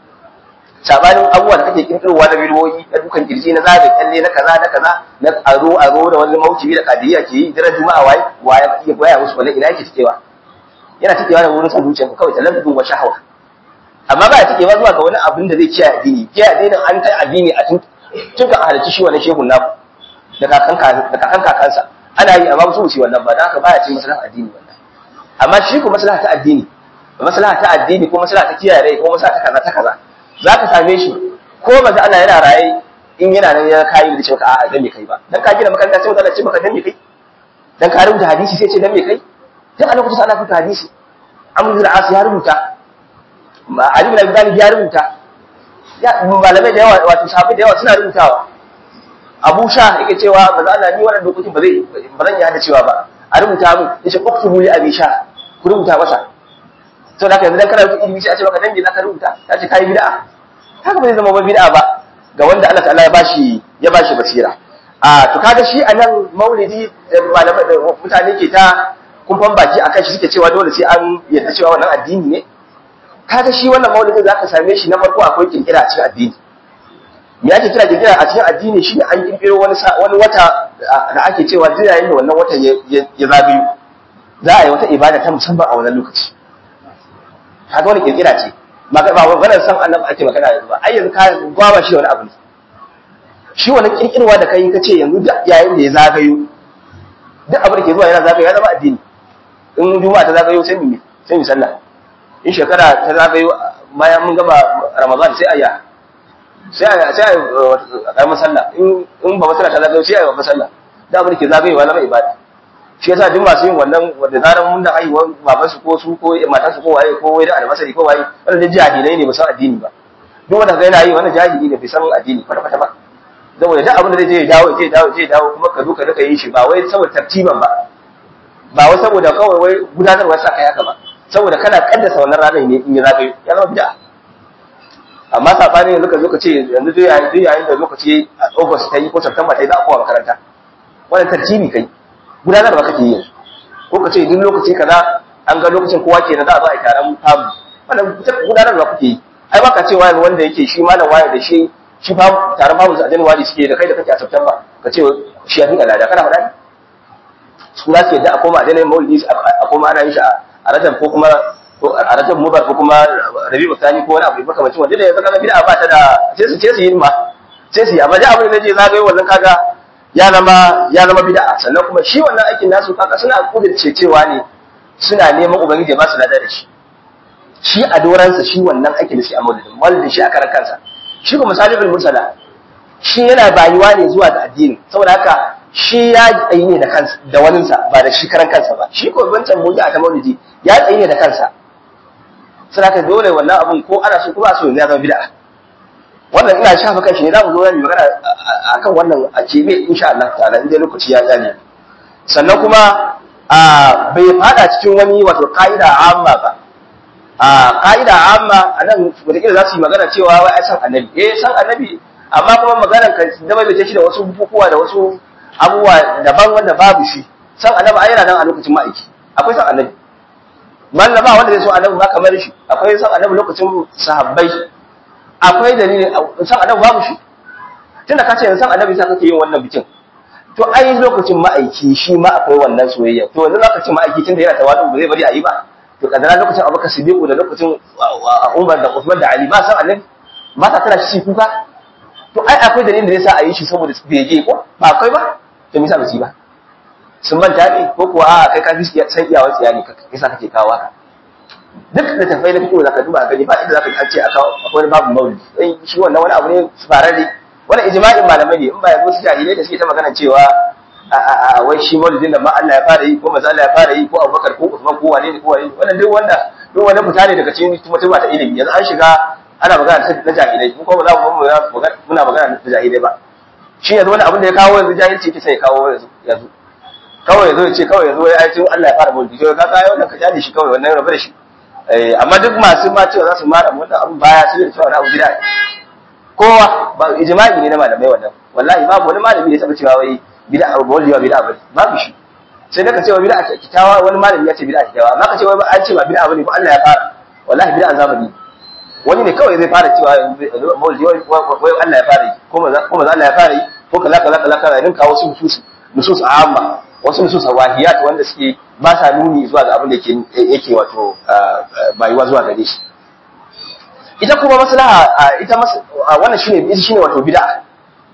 sabanin abubuwa da kake kirkirowa na bidiyoyi na dukan kirji na zaga kyalle na kaza na kaza na aro aro da wani mauci da kadiriya ke yi daren juma'a waye waye iya goya musu wannan ina yake cikewa yana cikewa da wurin son zuciya kawai talabbun wa shahwa amma ba ya cikewa zuwa ga wani abin da zai kiyaye addini kiyaye addinin an kai addini a tun tun ka halarci shi wannan shehun naku da kakan da kakan kakansa ana yi amma su wuce wannan ba da haka baya cin maslaha addini wannan amma shi ko maslaha ta addini maslaha ta addini ko maslaha ta kiyaye rai ko maslaha ta kaza ta kaza zaka same shi ko manzo Allah yana raye in yana nan ya kai da cewa a'a dan me kai ba dan ka gina makaranta sai mutane ce maka dan me kai dan ka rubuta hadisi sai ce dan me kai dan a lokacin ana rubuta hadisi Amr bin As ya rubuta Ali bin Abi Talib ya rubuta ya malamai da yawa wato sahabbai da yawa suna rubutawa Abu Sha yake cewa manzo Allah ni wannan dokokin ba zai ba zan yi hada cewa ba a rubuta mu yace uktubu li Abi Sha ku rubuta masa to da yanzu dan kana rubuta ilimi sai a ce maka dan me zaka rubuta ta ce kai bid'a haka ba zai zama ba bid'a ba ga wanda Allah ta'ala ya bashi ya bashi basira a to kaga shi anan maulidi malamai da mutane ke ta kumfan baki akan shi suke cewa dole sai an yadda cewa wannan addini ne kaga shi wannan maulidin zaka same shi na farko akwai kirkira a cikin addini me ake kira kirkira a cikin addini shi ne an kirkiro wani wani wata da ake cewa duk yayin da wannan watan ya zagayo za a yi wata ibada ta musamman a wannan lokaci kaga wani kirkira ce ba ba wannan san annabi ake magana yanzu ba ai yanzu ka gwaba shi wani abu ne shi wani kirkirwa da kai ka ce yanzu duk yayin da ya zagayo duk abin da ke zuwa yana zagayo ya zama addini in juma'a ta zagayo sai mu sai mu sallah in shekara ta zagayo bayan mun gama ramadan sai aya sai aya sai aya masalla in in ba masalla ta zagayo sai aya masalla da abin da ke zagayowa zama ibada shi yasa duk masu yin wannan wanda zaran mun da haihuwar baban su ko su ko matan su ko waye ko wai da almasari ko waye wannan jahilai ne ba san addini ba duk wanda ga yana yi wannan jahili ne bai san addini kwata kwata ba saboda duk abin da zai je ya dawo je dawo je dawo kuma ka zo ka rika yin shi ba wai saboda tartiban ba ba wai saboda kawai wai gudanarwa sa kai haka ba saboda kana kaddasa wannan ranar ne in ya zagayo ya zama bid'a amma sabanin yanzu ka zo ka ce yanzu duk yayin duk yayin da lokaci a August ta yi ko September ta yi za a kowa makaranta wannan tartibi kai gudanarwa kake yi ko ka ce duk lokaci kaza an ga lokacin kowa kenan za a zo a yi taron famu wannan gudanarwa kuke yi ai baka cewa yanzu wanda yake shi malam waye da shi shi fa taron babu a January suke da kai da kake a September ka ce shi ya dinga lada kana faɗa ne su za su yadda a koma a daina maulidi a koma ana yin shi a rajab ko kuma a rajab mubar ko kuma rabi'u thani ko wani abu makamacin wanda da yanzu kaga bid'a ba ta da sai su ce su yi ma sai su yi amma da abin da je zagaye wannan kaga ya zama ya zama bid'a sannan kuma shi wannan aikin nasu kaga suna kudirce cewa ne suna neman ubangiji ba su lada da shi shi a doransa shi wannan aikin da shi a maulidin maulidin shi a karan kansa shi kuma salihul mursala shi yana bayuwa ne zuwa ga addini saboda haka shi ya tsayi ne da kansa da waninsa ba da shi karan kansa ba shi ko wancan muji a ta maulidi ya tsayi ne da kansa sai haka dole wannan abun ko ana so ko ba so ya zama bid'a wannan ina shafa kanshi ne za mu zo mu magana akan wannan a kebe insha Allah ta'ala inda lokaci ya tsane sannan kuma bai fada cikin wani wato ka'ida amma ba a ka'ida amma a nan wataƙila za su yi magana cewa wai ai san annabi eh san annabi amma kuma maganar ka da bai shi da wasu bukukuwa da wasu abubuwa daban wanda babu shi san annabi ai yana nan a lokacin ma'aiki akwai san annabi man ba wanda zai so annabi ba kamar shi akwai san annabi lokacin sahabbai akwai dalilin san annabi babu shi tunda ka ce san annabi sai kake yin wannan bikin to ai lokacin ma'aiki shi ma akwai wannan soyayya to yanzu zaka ce ma'aiki tunda yana tawadu ba zai bari a yi ba to kadara lokacin Abubakar Siddiq da lokacin Umar da Uthman da Ali ba san annabi ba ta tana shi kuka to ai akwai dalilin da yasa a yi shi saboda bege ko ba akwai ba to me yasa ba su ba sun manta ne ko kuwa a kai ka fi san iyawa tsiya ne yasa kake kawo haka duk da tafai na fito zaka duba gani ba inda zaka ji an ce akwai babu maulidi dan shi wannan wani abu ne farare wannan ijma'in malamai ne in ba yabo su jahilai da suke ta magana cewa a wai shi maulidin da ma Allah ya fara yi ko manzo Allah ya fara yi ko Abubakar ko Usman ko wane ne ko wane wannan duk wanda duk wanda fita ne daga cikin mutum ta ilimi yanzu an shiga ana magana na jahilai mu ko ba za mu muna magana da jahilai ba shi yanzu wani abin da ya kawo yanzu jahilci yake sai ya kawo yanzu yanzu kawai yazo ya ce kawai yazo ya ce Allah ya fara maulidi to ka kai wannan ka jani shi kawai wannan rabu da shi amma duk masu ma cewa za su mara wannan abin baya su da cewa na abu bid'a kowa ba ijma'i ne na malamai wannan wallahi babu wani malami da ya taba cewa wai bid'a ba wani bid'a ba babu shi sai da ka ce wa bid'a kitawa wani malami ya ce bid'a kitawa amma ka ce wai an ce ba bid'a bane ko Allah ya fara wallahi bid'a zamani wani ne kawai zai fara cewa maulidi wai Allah ya fara ko maza ko maza Allah ya fara ko kaza kaza kaza kaza rin kawo su nusus nusus amma wasu nusus wahiyat wanda suke ba sa nuni zuwa ga abin da yake yake wato bayuwa zuwa gare shi ita kuma maslaha ita wannan shine ita shine wato bid'a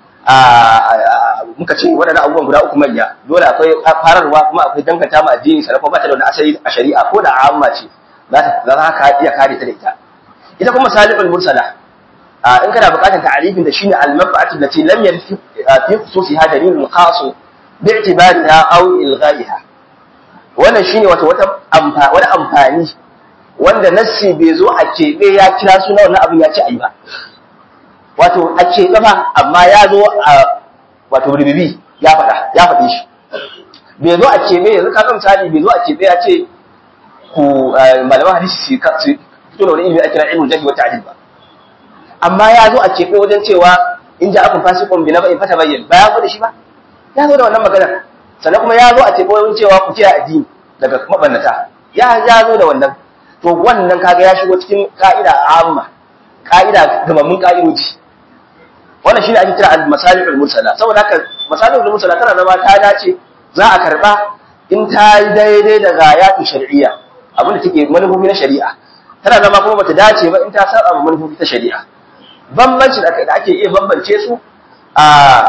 muka ce waɗannan abubuwan guda uku manya dole akwai fararwa kuma akwai danganta ma addini sannan kuma ba ta da wani asali a shari'a ko da amma ce za ta za ka iya kare ta da ita ita kuma salihul mursala in kana buƙatar ta'arifin da shine al-manfa'atu allati lam yanfi fi khususiha dalilun khas bi'tibariha aw ilghaiha wannan shine wato wata wani amfani wanda nassi bai zo a keɓe ya kira suna wannan abin ya ce ayi ba wato a keɓe ba amma ya zo a wato rububi ya faɗa ya faɗi shi bai zo a keɓe yanzu ka misali bai zo a keɓe ya ce ku malaman hadisi su fito da wani ilimi a kira ilmul jahi wa ta'dil ba amma ya zo a keɓe wajen cewa in ja akun fasiqun bi naba'in fata bayyin ba ya zo da shi ba ya zo da wannan magana sannan kuma ya zo a keɓe wajen cewa ku kiyaye addini daga mabannata ya ya zo da wannan to wannan kaga ya shigo cikin ka'ida amma ka'ida gamammun ka'idoji wannan shine ake kira al-masalihul mursala saboda haka masalihul mursala tana zama ta dace za a karba in ta yi daidai da gayatu shar'iyya abin da take manufofi na shari'a tana zama kuma bata dace ba in ta saba ma manufofi ta shari'a bambanci da ake iya bambance su a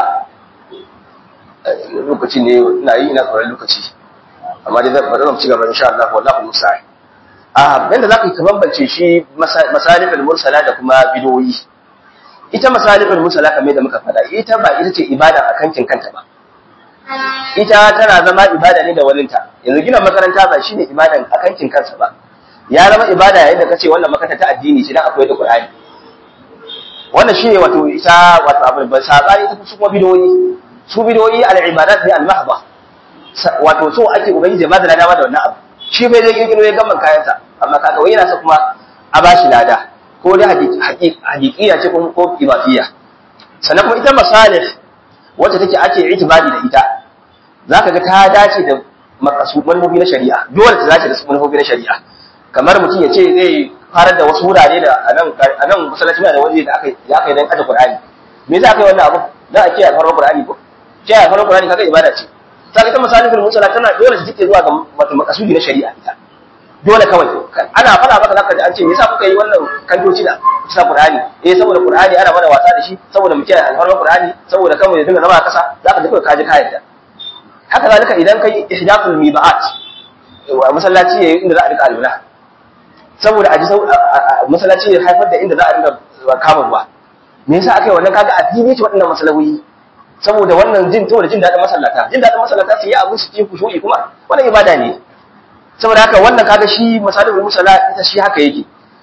lokaci ne na yi ina tsoron lokaci amma dai zan bari ci gaba insha Allah wallahi musta'an a yanda zaka yi ka bambance shi masalihul mursala da kuma bidoyi ita masalihul mursala kamar da muka faɗa ita ba ita ce ibada a kankin kanta ba ita tana zama ibada ne da walinta yanzu gina makaranta ba shine ibadan a kankin kansa ba ya zama ibada yayin da kace wannan makaranta ta addini ce dan akwai da Qur'ani wannan shine wato ita wato abin ban sabani ta su kuma bidoyi su bidoyi al-ibadat ne al-mahdha wato so ake ubangiji ba da lada da wannan abu shi bai zai kirkiro ya gamman kayansa amma kaga wai yana sa kuma a bashi lada ko dai hakikiya ce ko ibadiyya sannan kuma ita masalih wacce take ake itibari da ita zaka ga ta dace da makasu manufofi na shari'a dole ta dace da manufofi na shari'a kamar mutum ya ce zai farar da wasu wurare da a nan a nan masallaci da waje da aka ya aka dan aje Qur'ani me yasa aka yi wannan abu dan a kiyaye farkon Qur'ani ko kiyaye farkon Qur'ani kaga ibada ce sai ta masalihul musala tana dole su take zuwa ga wato makasudi na shari'a ita dole kawai ana fada maka zaka ji an ce me yasa kuka yi wannan kantoci da sa Qur'ani eh saboda Qur'ani ana mana wasa da shi saboda mu kiyaye alfarman Qur'ani saboda kanmu ya dinga zama a kasa zaka ji kawai kaji kayan da haka zalika idan kai ihdathul mibaat wa masallaci yayi inda za a rika alwala saboda aji masallaci ya haifar da inda za a dinga kama ruwa me yasa aka yi wannan kaga addini ce waɗannan masalahoyi saboda wannan jin saboda jin daɗin masallata jin daɗin masallata su yi abu su cikin kushu'i kuma wannan ibada ne saboda haka wannan kaga shi masalihul musalla ita shi haka yake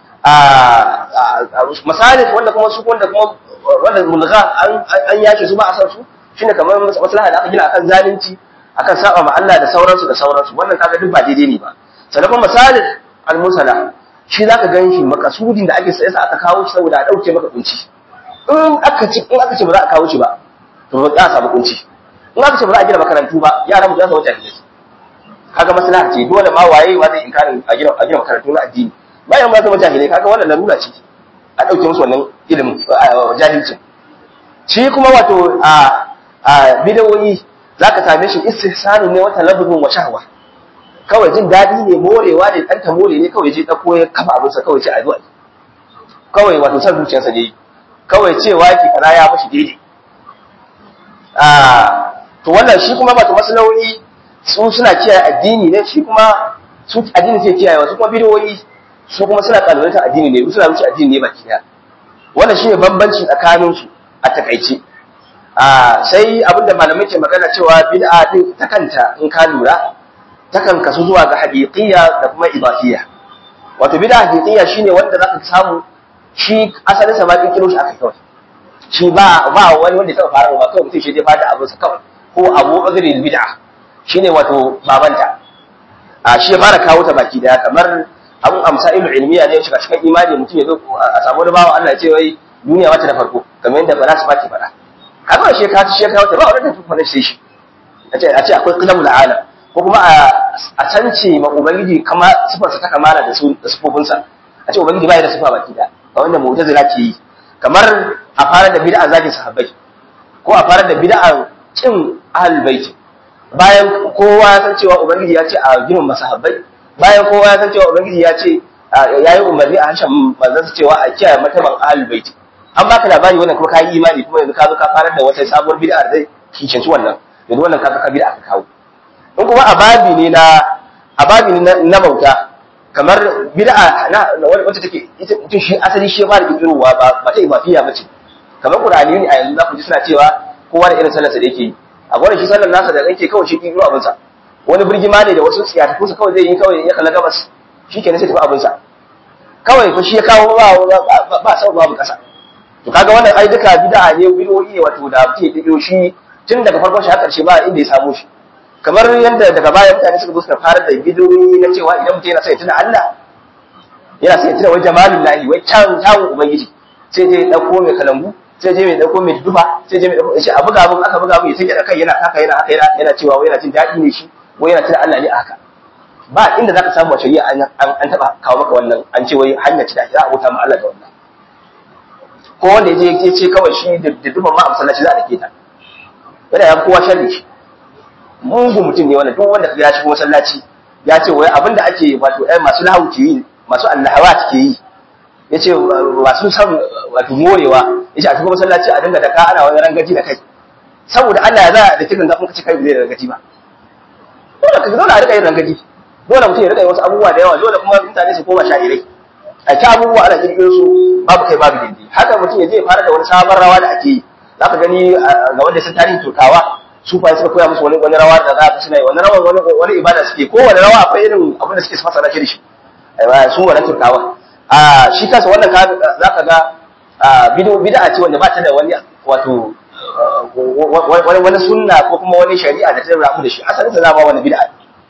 a masalih wanda kuma su wanda kuma wanda mulgha an an yake su ba a san su shine kamar maslaha da aka gina akan zalunci akan saba ma Allah da sauransu da sauransu wannan kaga duk ba daidai ne ba sannan kuma masalih al musalla shi zaka ganshi makasudin da ake sai sa aka kawo shi saboda a dauke maka kunci in aka ci in aka ce ba za a kawo shi ba to ba za a samu kunci in aka ce ba za a gina makarantu ba yaran mu za su wuce jahilai kaga maslaha ce dole ma waye ma zai inkarin a gina a gina makarantu na addini bayan ma zama jahilai kaga wannan larura ce a dauke musu wannan ilimin jahilcin shi kuma wato a a bidawoyi zaka same shi istihsanu ne wata labdun wa shahwa kawai jin dadi ne morewa ne dan ta more ne kawai je dauko ya kafa abinsa kawai ce addu'a kawai wato san zuciyarsa ne kawai cewa ki kaza ya mashi daidai a to wannan shi kuma wato maslahohi su suna kiyaye addini ne shi kuma su addini sai kiyaye su kuma bidiyoyi su kuma suna kalubalantar addini ne suna wuce addini ne baki daya wannan shine bambanci tsakanin su a takaice a sai abinda malamai ke magana cewa bid'a din ta kanta in ka lura takan kasu zuwa ga haqiqiyya da kuma ibadiyya wato bid'a haqiqiyya shine wanda zaka samu shi asalin sa ma kiro shi aka kawai shi ba ba wani wanda ya taba fara ba kawai mutum shi zai fada abin sa kawai ko abu uzri bid'a shine wato babanta a shi ya fara kawo ta baki daya kamar abun amsa ilmu ilmiya ne shiga cikin imani mutum ya zo a samu wani bawa Allah ya ce wai duniya wata da farko kamar yadda falasifa ke faɗa haka shi ka shi kawo ta ba wanda ta fara sai shi a ce a ce akwai qiyamul alam ko kuma a cance ma ubangiji kama sifarsa ta kamala da su da sifofinsa a ce ubangiji bai da sifa baki daya ga wanda mu'tazila ke yi kamar a fara da bid'a zagin sahabbai ko a fara da bid'a kin ahlul bait bayan kowa ya san cewa ubangiji ya ce a ginin masahabbai bayan kowa ya san cewa ubangiji ya ce yayi umarni a harshen manzon cewa a kiyaye mataban ahlul bait an baka labari wannan kuma kai imani kuma yanzu ka zo ka fara da wata sabuwar bid'a da kicinci wannan yanzu wannan ka ka bid'a ka kawo in kuma ababi ne na ababi ne na bauta kamar bid'a na wacce take ita mutum shi asali shi ya fara kirkirowa ba ba ta ibafiya bace kamar qur'ani ne a yanzu za ku ji suna cewa kowa da irin sallarsa da yake yi a gwada shi sallar nasa da yake kawai shi kirkiro abin sa wani birgima ne da wasu tsiyatakunsa kawai zai yi kawai ya kalla gabas shi kenan sai tafi abin sa kawai ko shi ya kawo ba ba sau babu kasa to kaga wannan ai duka bid'a ne bid'o'i ne wato da mutum ya kirkiro shi tun daga farkon shi har karshe ba inda ya samu shi kamar yadda daga baya mutane suka zo suka fara da bidiyoyi na cewa idan mutum yana sai tuna Allah yana sai tuna wai jamalin lahi wai kyawun kyawun ubangiji sai je dauko mai kalambu sai je mai dauko mai dufa sai je mai dauko shi a buga mun aka buga mun ya sake da kai yana haka yana haka yana yana cewa wai yana jin daɗi ne shi wai yana tuna Allah ne a haka ba inda zaka samu a shari'a an an taba kawo maka wannan an ce wai hanya ce da za a bauta ma Allah da wannan ko wanda ya je ya ce kawai shi da dufa ma a masallaci za a dake ta yana ya kowa sharri shi mugun mutum ne wannan duk wanda ya shigo masallaci ya ce wai abinda ake wato ɗaya masu lahu ke yi masu allahawat ke yi ya ce masu san wato morewa ya ce a shigo masallaci a dinga daka ana wani rangaji da kai saboda Allah ya za da kirin zafin kace kai bai da rangaji ba dole ka dole a rika yin rangaji dole mutum ya rika yin wasu abubuwa da yawa dole kuma mutane su koma sha'irai a ta abubuwa ana kirkiro su babu kai babu dindi haka mutum ya je fara da wani sabon rawa da ake yi za ka gani ga wanda sun tarihin turkawa su fa suka koya musu wani wani rawa da za ka suna yi wani rawa wani wani ibada suke ko wani rawa akwai irin abin da suke fasara shi da shi aiwa su wannan turkawa a shi kansa wannan ka za ka ga bid'a bid'a ce wanda ba ta da wani wato wani wani sunna ko kuma wani shari'a da ta rabu da shi asalin sa zama wani bid'a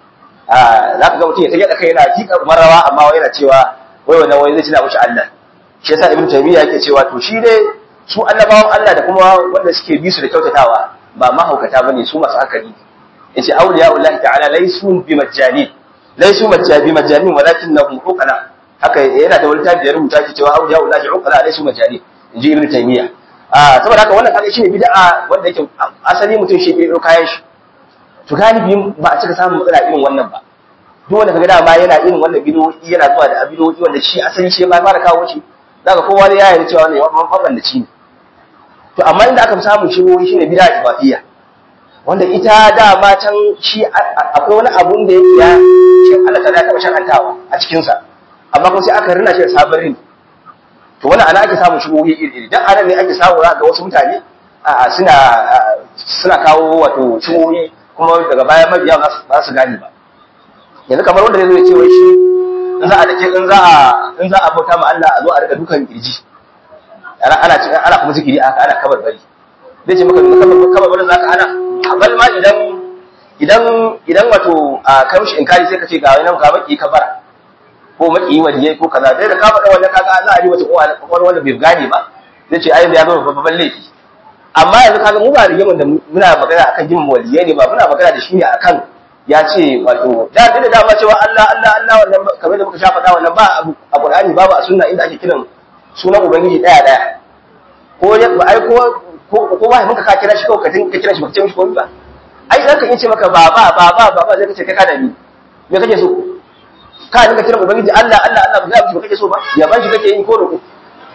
a za ka ga mutum ya tage da kai yana tika rawa amma wai yana cewa wai wannan wai zai tuna mushi Allah shi yasa ibnu taymiya yake cewa to shi dai su annabawan Allah da kuma wanda suke bi su da kyautatawa ba mahaukata bane su masu hankali yace awliya Allah ta'ala laysu bi majani laysu majani majani walakinnahum uqala haka yana da wani tabi da rubuta shi cewa awliya Allah uqala laysu majani inji ibnu taymiya a saboda haka wannan kaga shine bid'a wanda yake asali mutum shi bai kayan shi to galibi ba a cika samun matsala irin wannan ba duk wanda kaga dama yana irin wannan bidiyoyi yana zuwa da bidiyoyi wanda shi asali shi ma fara kawo shi zaka kowa ne ya yarda cewa ne wannan faban da ci ne to amma inda aka fi samun shigoyi shine bid'a ibadiyya wanda ita dama can shi akwai wani abun da yake ya shi Allah ta taba shakantawa a cikin sa amma kuma sai aka rina shi da sabon rini to wannan ana ake samun shigoyi iri dan anan ne ake samu ga wasu mutane suna suna kawo wato shigoyi kuma daga baya mabiya ba su gane ba yanzu kamar wanda zai zo ya ce wai shi in za a dake in za a in za a bauta ma Allah a zo a riga dukan kirji ana ana cikin ana kuma zikiri aka ana kabar bari zai ce maka kabar kabar bari zaka ana bal ma idan idan idan wato a kai mishi inkari sai ka ce ga wani ka maki kabara ko maki waliyai ko kaza dai da ka faɗa wannan kaga za a ji wata kowa wanda bai gane ba zai ce ai ya zo babban laifi amma yanzu kaga mu ba rigimin da muna magana akan jin waliyai ne ba muna magana da shi ne akan ya ce wato da da dama cewa Allah Allah Allah wannan kamar da muka sha faɗa wannan ba a Qur'ani babu a sunna inda ake kiran sunan ubangiji daya daya ko ya ba ai ko ko ko ba muka ka kira shi kawai ka tinka kira shi ba ce mishi komai ba ai zan ka ce maka baba baba baba zai kace kai ka da ni me kake so ka dinga kiran ubangiji Allah Allah Allah ba za mu kake so ba ya ban shi kake yi ko roko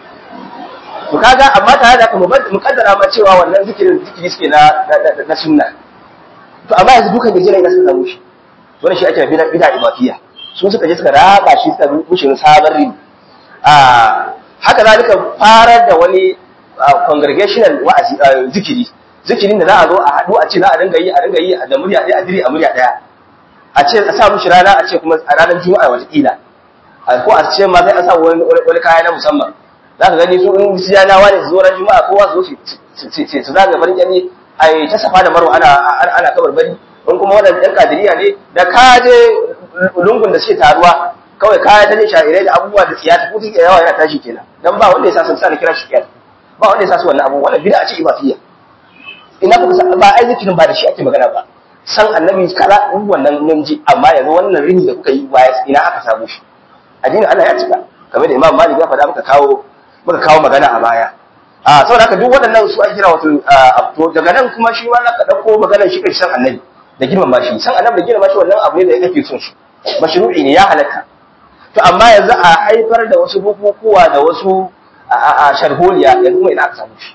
to kaga amma tare da kuma mu kaddara ma cewa wannan zikirin zikiri suke na na sunna to amma yanzu dukan gajira ina suka samu shi wannan shi ake bid'a bid'a ibadiyya su suka je suka raba shi suka rushe na sabon rin a haka zalika farar da wani congregational wa'azi zikiri zikirin da za a zo a haɗu a ce za a dinga yi a dinga yi da murya ɗaya a diri a murya ɗaya a ce a sa mushi rana a ce kuma a ranar juma'a watakila ko a ce ma sai a sa wani kaya na musamman za ka gani su in siyanawa ne su zo ran juma'a kowa su zo su zaga farin kyalli a yi ta safa da marwa ana ana kabar bari in kuma waɗanda ɗan kadiriya ne da ka je lungun da suke taruwa kawai kaya ta je sha'irai da abubuwa da tsiyata ko take yawa yana tashi kenan dan ba wanda ya sa sun sa kira shi kiyar ba wanda ya sa su wannan abu wannan bid'a ce ibadiyya ina kuka sa ba ai zikirin ba da shi ake magana ba san annabi kaza wannan mun ji amma yanzu wannan rini da kuka yi baya ina aka samu shi addinin Allah ya cika kamar da Imam Malik ya faɗa muka kawo muka kawo magana a baya a saboda haka duk waɗannan su ake kira wato to daga nan kuma shi ma ka ɗauko maganar shi kai san annabi da girmama shi san annabi da girmama shi wannan abu ne da kake son shi mashru'i ne ya halatta to amma yanzu a haifar da wasu bukukuwa da wasu a sharholiya yanzu kuma ina aka samu shi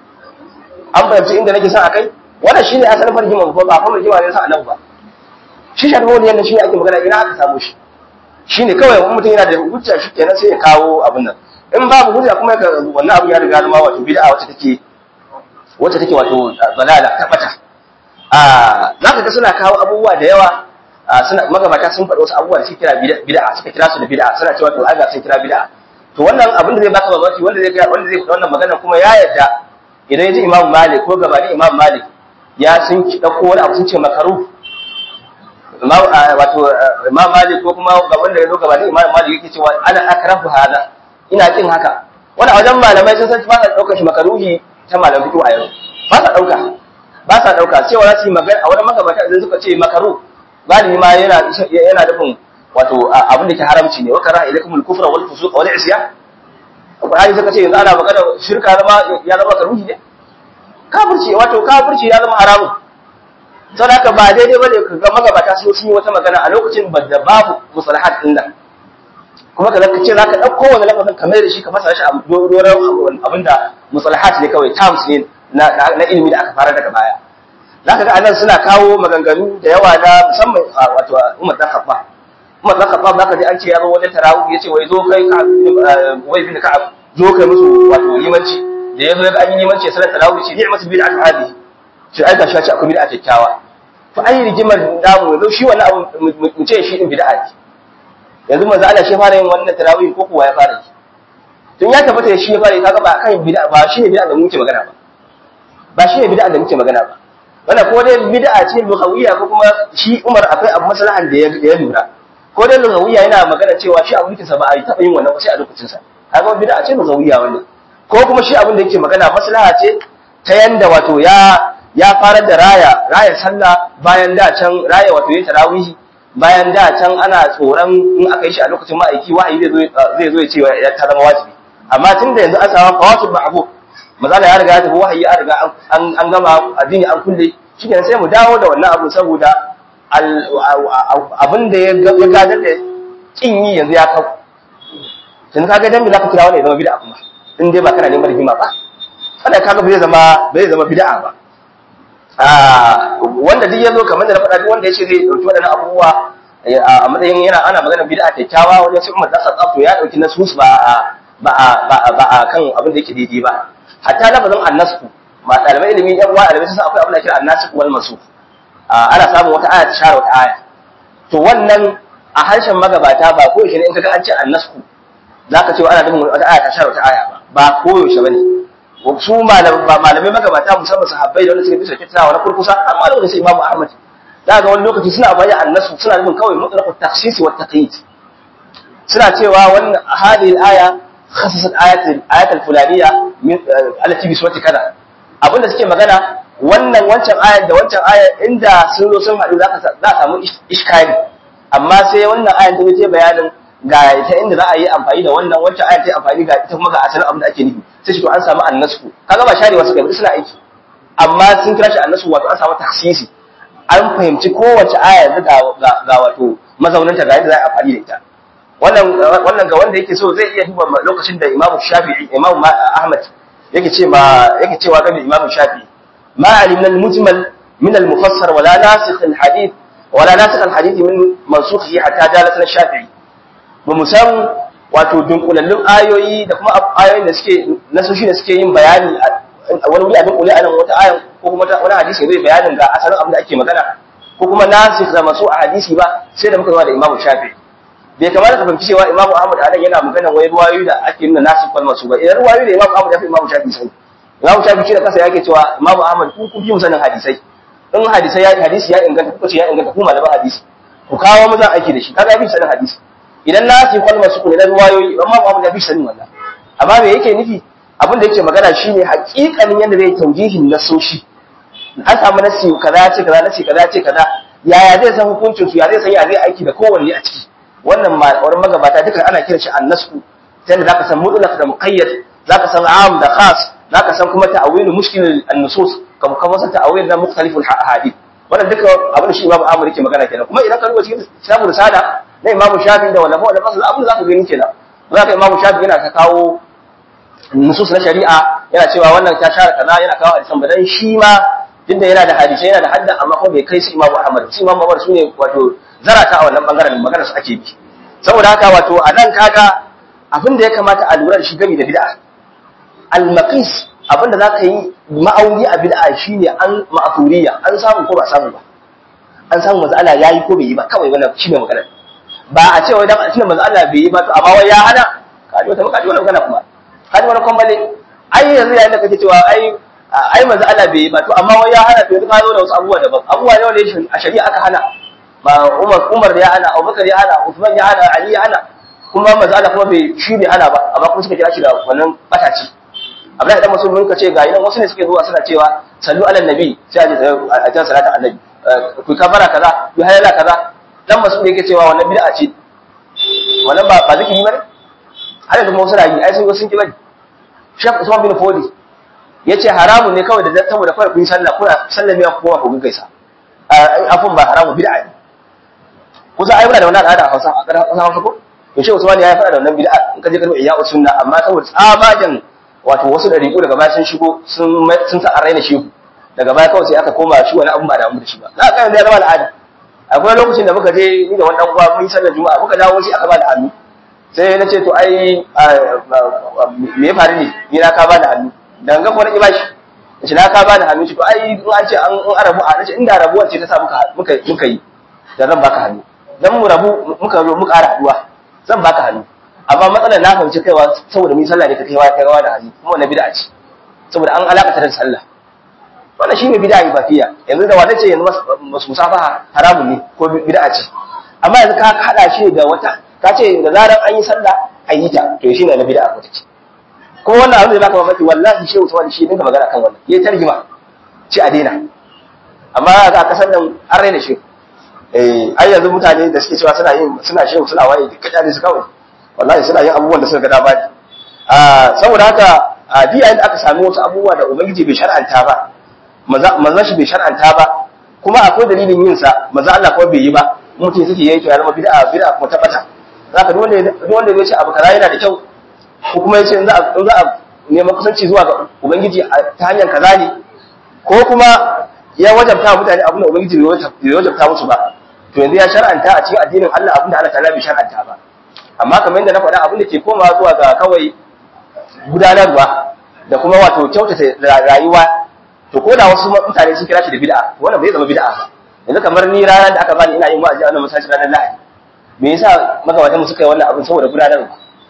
an fahimci inda nake son akai wannan shine asalin farjima ba ba fa farjima ne san annabi ba shi sharholiyan da shi ake magana ina aka samu shi shine kawai wani mutum yana da hujja shi kenan sai ya kawo abin nan in babu hujja kuma ka wannan abu ya riga zama wato bid'a wacce take wacce take wato balala tabbata a zaka ga suna kawo abubuwa da yawa suna magabata sun faɗi wasu abubuwa da suke kira bid'a suka kira su da bid'a suna cewa to aga sun kira bid'a to wannan abin da zai baka mamaki wanda zai wanda zai faɗi wannan magana kuma ya yarda idan ya ji Imam Malik ko gabani Imam Malik ya sun dauko wani abu sun ce makaru wato Imam Malik ko kuma ga wanda ya zo gabani Imam Malik yake cewa ana akrahu hada ina kin haka wani wajen malamai sun san ba sa daukar shi makaruhi ta malam fito a yau ba sa dauka ba sa dauka cewa za su yi magana a wani magabata idan suka ce makaru galibi ma yana yana nufin wato abin da ke haramci ne wa kara ilaikum al-kufra wal fusuq wal isyan Qur'ani suka ce yanzu ana magana shirka zama ya zama karuhi ne kafirci wato kafirci ya zama haramun saboda haka ba daidai bane ka ga magabata sun yi wata magana a lokacin da babu musalahat din nan kuma ka zaka ce zaka dauko wani lafazin kamar da shi ka fasa shi a doron abinda musalahat ne kawai terms ne na na ilimi da aka fara daga baya zaka ga anan suna kawo maganganu da yawa na musamman wato Umar dan Khattab Umar dan Khattab zaka ji an ce ya zo wajen tarawih yace wai zo kai ka wai bin ka zo kai musu wato limanci da yazo ya ga an yi limanci salat tarawih ce ni'matu bid'atu hadi shi ai gashi ce akwai bid'a kyakkyawa to ai rigimar namu yanzu shi wannan abu mu ce shi din bid'a ce yanzu manzo Allah shi fara yin wannan tarawih ko kuwa ya fara yi tun ya tabbata shi ya fara yi kaga ba kan bid'a ba shi ne bid'a da muke magana ba ba shi ne bid'a da muke magana ba wannan ko dai bid'a ce lughawiyya ko kuma shi Umar akwai abu maslahan da ya lura ko dai lughawiyya yana magana cewa shi abu sa ba a yi taba yin wannan ba sai a lokacin sa kaga bid'a ce lughawiyya wannan ko kuma shi abin da yake magana maslaha ce ta yanda wato ya ya farar da raya raya sallah bayan da can raya wato yin tarawih bayan da can ana tsoron in aka yi shi a lokacin ma'aiki wahayi zai zo zai zo ya ce ya ta zama wajibi amma tun da yanzu an samu fawatul ma'bud mazala ya riga ya tafi wahayi ya riga an an gama addini an kulle shikenan sai mu dawo da wannan abu saboda abin da ya gadar da kin yi yanzu ya kawo tun kaga dan me zaka kira wani ya zama bid'a kuma in dai ba kana neman rigima ba kada kaga bai zama bai zama bid'a ba wanda duk yazo kamar da na faɗa duk wanda ya ce zai dauki waɗannan abubuwa a matsayin yana ana magana bid'a kyakkyawa wajen sai Umar da Khattab to ya dauki nasus ba ba ba ba kan abin da yake daidai ba hatta lafazin annasku ma ɗalibai ilimi yan uwa ɗalibai sun san akwai abin da kira annasku wal mansukh ana samun wata aya ta share wata aya to wannan a harshen magabata ba ko yaushe ne in kaga an ce annasku zaka ce ana nufin wata aya ta share wata aya ba ba ko yaushe bane su malamai magabata musamman sahabbai da wanda suka bisa kyakkyawa na kurkusa amma da sai Imam Ahmad da ga wani lokaci suna bayyana annasu suna nufin kawai mutlaqat takhsis wa taqyid suna cewa wannan hadhihi al-aya khassasat ayat ayat al-fulaniyya min allati bi surati kaza abinda suke magana wannan wancan ayar da wancan ayar inda sun zo sun haɗu za a samu iskari amma sai wannan ayar ta ce bayanin ga ta inda za a yi amfani da wannan wancan ayar ta yi amfani ga ita kuma ga asalin abin da ake nufi sai shi to an samu annasku kaga ba share wasu kai suna aiki amma sun kira shi annasku wato an samu taksisi an fahimci kowace aya yanzu ga wato mazauninta ga yadda za a amfani da ita wannan wannan ga wanda yake so zai iya duba lokacin da Imam Shafi'i Imam Ahmad yake ce ma yake cewa ga Imam Shafi'i ما علمنا المجمل من المفسر ولا ناسخ الحديث ولا ناسخ الحديث من منسوخه حتى جالسنا الشافعي بمسام wato dunkulallun ayoyi da kuma ayoyin da suke nasoshi da suke yin bayani wani wuri a dunkule anan wata ayan ko kuma wani hadisi zai bayanin ga asalin abin da ake magana ko kuma nasikh da masu a hadisi ba sai da muka zama da Imam Shafi'i bai kamata ka fahimci cewa Imam Ahmad anan yana magana wai ruwayoyi da ake nuna nasikh wal masu ba idan ruwayoyi da Imam Ahmad ya fi Imam Shafi'i sai Imam Shafi'i da kansa yake cewa Imam Ahmad ku ku fi musanin hadisai in hadisai ya hadisi ya inganta kuka ce ya inganta ku malaman hadisi ku kawo mu zan aiki da shi kaga ya fi sanin hadisi idan na fi kwalma su ne na ruwayoyi Imam Ahmad ya fi sanin wannan amma me yake nufi abin da yake magana shine hakikanin yadda zai taujihin nasoshi an samu nasi kaza ce kaza nasi kaza ce kaza yaya zai san hukuncin su ya zai san ya zai aiki da kowanne a ciki wannan wani magabata duka ana kiran shi annasku ta yadda zaka san mutlaq da muqayyad zaka san am da khas zaka san kuma ta'awilu mushkil an-nusus kuma kuma san ta'awil na mukhtalif al-ahadith wannan duka abin da shi Imam Ahmad yake magana kenan kuma idan ka duba cikin kitabul risala na Imam Shafi da wala wala fasal abin zaka gani kenan zaka Imam Shafi yana ta kawo nusus na shari'a yana cewa wannan ta share kaza yana kawo hadisan ba dan shi ma tunda yana da hadisi yana da hadda amma kuma bai kai su Imam Ahmad su Imam Ahmad sune wato zarata a wannan bangaren maganar su ake bi saboda haka wato a nan kaga abin da ya kamata a lura da shi gami da bid'a al-maqis abin da zaka yi ma'auni a bid'a shine an ma'thuriya an samu ko ba samu ba an samu manzo Allah yayi ko bai yi ba kawai wannan shine magana ba a ce wai dan tunda manzo Allah bai yi ba to amma wai ya hana ka ji wata ka ji wannan magana kuma ka ji wannan kwambale ai yanzu yayin da kake cewa ai ai manzo Allah bai yi ba to amma wai ya hana to yanzu ka zo da wasu abubuwa daban abubuwa ne wanda a shari'a aka hana ba Umar Umar ya hana Abubakar ya hana Uthman ya hana Ali ya hana kuma manzo Allah kuma bai shi bai hana ba amma kuma suka kira shi da wannan bataci Abdullahi dan Musulmi ka ce ga idan wasu ne suke zuwa suna cewa sallu ala nabi sai a je a jan salata annabi ku kafara kaza ku halala kaza dan Musulmi yake cewa wannan bid'a ce wannan ba ba zikiri bane har yanzu wasu rayi ai sun go sun ki bane Sheikh Usman bin Fodi yace haramun ne kawai da saboda kawai kun sallah kuna sallame ku kuma ku gaisa afun ba haramu bid'a ne kusa ai muna da wannan al'ada a Hausa a ƙasar Hausa ko to Sheikh Usman ya faɗa da wannan bid'a in ka je ka duba iya sunna amma saboda tsabagen wato wasu ɗariƙu daga baya sun shigo sun sun sa an raina shehu daga baya kawai sai aka koma shi wani abun ba da da shi ba za ka yanzu ya zama al'ada akwai lokacin da muka je ni da wani ɗan uwa mun yi sallar juma'a muka dawo sai aka ba da hannu sai na ce to ai me ya faru ne ni na ka ba da hannu da ga kuma na ƙi bashi shi na ka ba da hannu shi to ai in an ce an arabu a nace inda rabuwar ce ta sa muka muka muka yi da zan baka hannu dan mu rabu muka zo muka ƙara haduwa zan baka hannu amma matsalar na fahimci kaiwa saboda mun sallah ne ka kaiwa kai rawa da hannu kuma wannan bid'a ce saboda an alaka da sallah wannan shine bid'a ibadiyya yanzu da wata ce yanzu musafaha haramun ne ko bid'a ce amma yanzu ka hada shi da wata ka ce da zaran an yi sallah a yi ta to shine na bid'a ko ce kuma wannan abin da baka mamaki wallahi shehu Usman shi dinga magana kan wannan yayi tarjima ce a daina amma ga kasan nan an raina shi eh ai yanzu mutane da suke cewa suna yin suna shehu suna waye duk kaja ne su kawai wallahi suna yin abubuwan da suka ga dama ne ah saboda haka a diya da aka sami wasu abubuwa da ubangiji bai shar'anta ba manzon shi bai shar'anta ba kuma akwai dalilin yin sa manzon Allah kuma bai yi ba mutum suke yanke ya zama bid'a bid'a kuma tabbata zaka duk wanda duk wanda ya ce abu kaza yana da kyau ko kuma ya ce in za a in za a neman kusanci zuwa ga ubangiji ta hanyar kaza ne ko kuma ya wajabta mutane abin da ubangiji bai wajabta musu ba to yanzu ya shar'anta a cikin addinin Allah abin da Allah ta'ala bai shar'anta ba amma kamar yadda na faɗa abin da ke komawa zuwa ga kawai gudanarwa da kuma wato kyautata rayuwa to ko da wasu mutane sun kira shi da bid'a wannan bai zama bid'a ba yanzu kamar ni ranar da aka bani ina yin wa'azi a wannan masallaci ranar Lahadi me yasa magabatan mu suka yi wannan abin saboda gudanarwa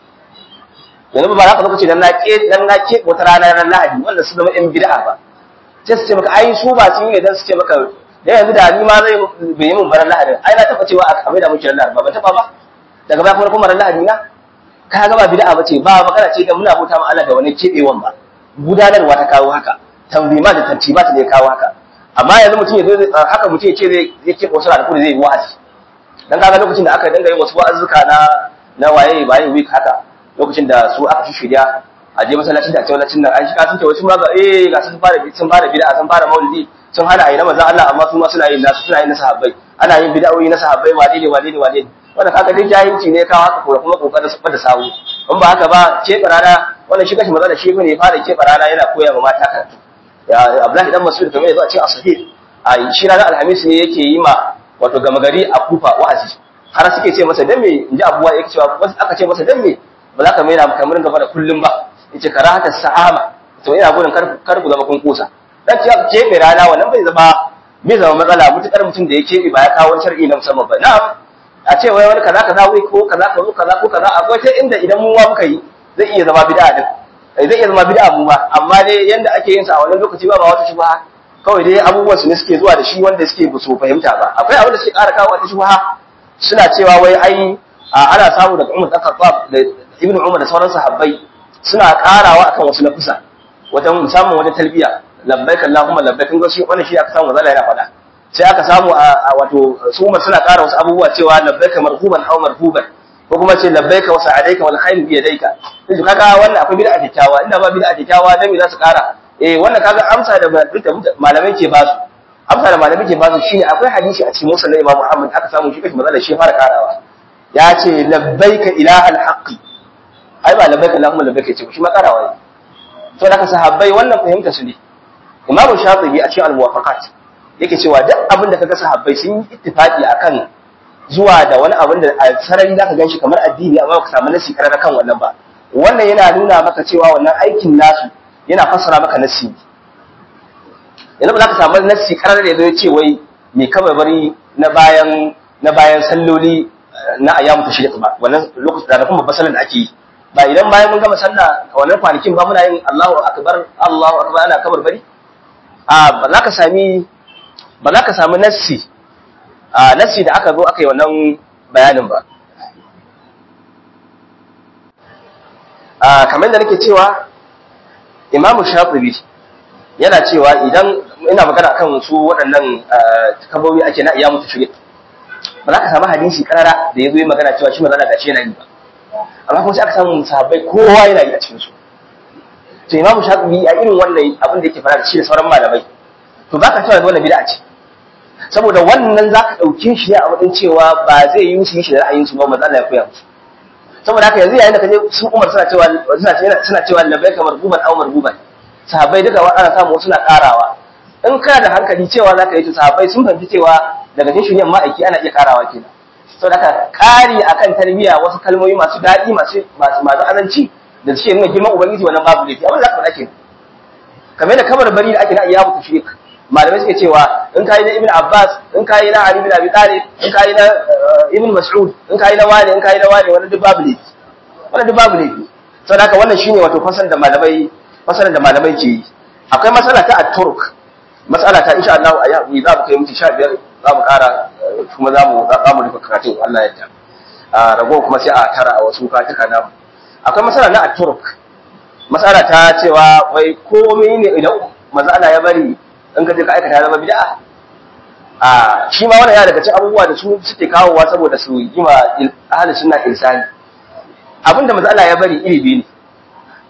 yanzu ba za ka lokaci dan na ke dan na ke wata rana ranar Lahadi wanda su zama yan bid'a ba sai su ce maka ai su ba sun yi dan su ce maka da yanzu da ni ma zai bai yi mun baran Lahadi ai na taba cewa a da muke Lahadi ba ban taba ba daga baya kuma kuma ran Lahadi na ka ga ba bid'a bace ba magana ce da muna bauta ma Allah da wani kebewan ba gudanarwa ta kawo haka tanzima da tartiba ta ne kawo haka amma yanzu mutum ya zo haka mutum ya ce zai zai kebe wasu ranaku da zai yi wa'azi dan kaga lokacin da aka dinga yin wasu wa'azuka na na waye baye week haka lokacin da su aka shirya a je masallacin da a ce masallacin nan an shiga sun ce wasu ma ga eh ga sun fara sun fara bid'a sun fara maulidi sun hana ayi na manzon Allah amma su ma suna yin nasu suna yin na sahabbai ana yin bid'o'i na sahabbai wane ne wane ne wane ne wannan kaga duk jahilci ne kawo haka ko kuma kokarin su bada sawu in ba haka ba ce barana wannan shi kashi matsala shi ne fara ce barana yana koya ma mata karatu ya Abdullahi dan Mas'ud kamar yanzu a ce a sahih a shi ranar alhamis ne yake yi ma wato gama gari a kufa wa'azi har suke ce masa dan me inji abuwa yake cewa wasu aka ce masa dan me ba za ka mai na kamar gaba da kullum ba yace karahata sa'ama to ina gudun kar kar ku zama kun kusa dan ce keɓe rana wannan bai zama bai zama matsala mutukar mutum da ya keɓe ba ya kawo wani shar'i na musamman ba na'am a ce wai wani kaza kaza wai ko kaza ko kaza ko kaza akwai ta inda idan mu ma muka yi zai iya zama bid'a din zai iya zama bid'a mu ma amma dai yanda ake yin sa a wannan lokaci ba ba wata shubha kawai dai abubuwan su ne suke zuwa da shi wanda suke ba su fahimta ba akwai abin da suke ƙara kawo wata shubha suna cewa wai ai ana samu daga Umar dan Khattab da Ibn Umar da sauran sahabbai suna ƙarawa akan wasu nafusa wajen musamman wajen talbiya labbaik Allahumma labbaik kun ga shi wannan shi aka samu zalla yana faɗa sai aka samu a wato su umar suna ƙara wasu abubuwa cewa labbaika marhuban aw marhuban ko kuma ce labbaika wa sa'adaika wal khairu bi yadayka yanzu kaga wannan akwai bid'a kyakkyawa inda ba bid'a kyakkyawa dan me za su ƙara eh wannan kaga amsa da malamai ke basu amsa da malamai ke basu shine akwai hadisi a cikin musnad Imam Muhammad aka samu shi kashi manzo shi fara karawa ya ce labbaika ilahal haqqi ai ba labbaika allahumma labbaika ce shi ma karawa ne to da ka sahabbai wannan fahimta su ne Imam Shafi'i a cikin al-Muwafaqat yake cewa duk abin da kaga sahabbai sun yi ittifaqi akan zuwa da wani abin da a sarari zaka ganshi kamar addini amma baka samu nasi karara kan wannan ba wannan yana nuna maka cewa wannan aikin nasu yana fassara maka nasi yanzu ba za ka samu nasi karara da ya ce wai me kama bari na bayan na bayan salloli na ayyamu tashriq ba wannan lokacin da kuma babban sallar da ake yi ba idan bayan mun gama sallah wannan kwanakin ba muna yin Allahu akbar Allahu akbar ana kabar bari a ba za ka sami ba za ka samu nassi a nassi da aka zo aka yi wannan bayanin ba a kamar da nake cewa imamu shafi'i yana cewa idan ina magana akan su waɗannan kabobi ake na iya mutu shirya ba za ka samu hadisi karara da ya zo yi magana cewa shi magana gashi yana yi ba amma kuma sai aka samu sahabbai kowa yana yi a cikin su to imamu shafi'i a irin wannan abin da yake fara da shi da sauran malamai to ba ka cewa da wannan bid'a ce saboda wannan za ka ɗauke shi ne a matsayin cewa ba zai yi musu yi shi da ra'ayin su ba manzo Allah ya koya musu saboda haka yanzu yayin da kaje su Umar suna cewa suna cewa suna cewa labbaika marbuban aw marbuban sahabbai duka ana samu suna karawa in kana da hankali cewa zaka yi ta sahabbai sun fahimci cewa daga cikin shiryan ma'aiki ana iya karawa kenan saboda haka kari akan tarbiyya wasu kalmomi masu daɗi masu masu masu azanci da suke nuna girman ubangiji wannan babu laifi abin da zaka faɗa kenan kamar da kamar bari da ake na iyyamu tashrik malamai suke cewa in kayi na ibn abbas in kayi na ali bin abi talib in kayi na ibn mas'ud in kayi na wani in kayi na wani wannan duk babu laifi wannan duk babu laifi saboda haka wannan shine wato fasal da malamai fasalan da malamai ke yi akwai masala ta at-turk masala ta insha Allah a yau za mu kai mutu 15 za mu kara kuma za mu za mu rufe karatun Allah ya yarda a rago kuma sai a tara a wasu katuka namu akwai masala na at-turk masala ta cewa wai komai ne idan manzo Allah ya bari in ka je ka aikata zama bid'a a shi ma wannan ya daga cikin abubuwa da su suke kawowa saboda su yi ma ahli sunna insani abinda manzo Allah ya bari iri biyu ne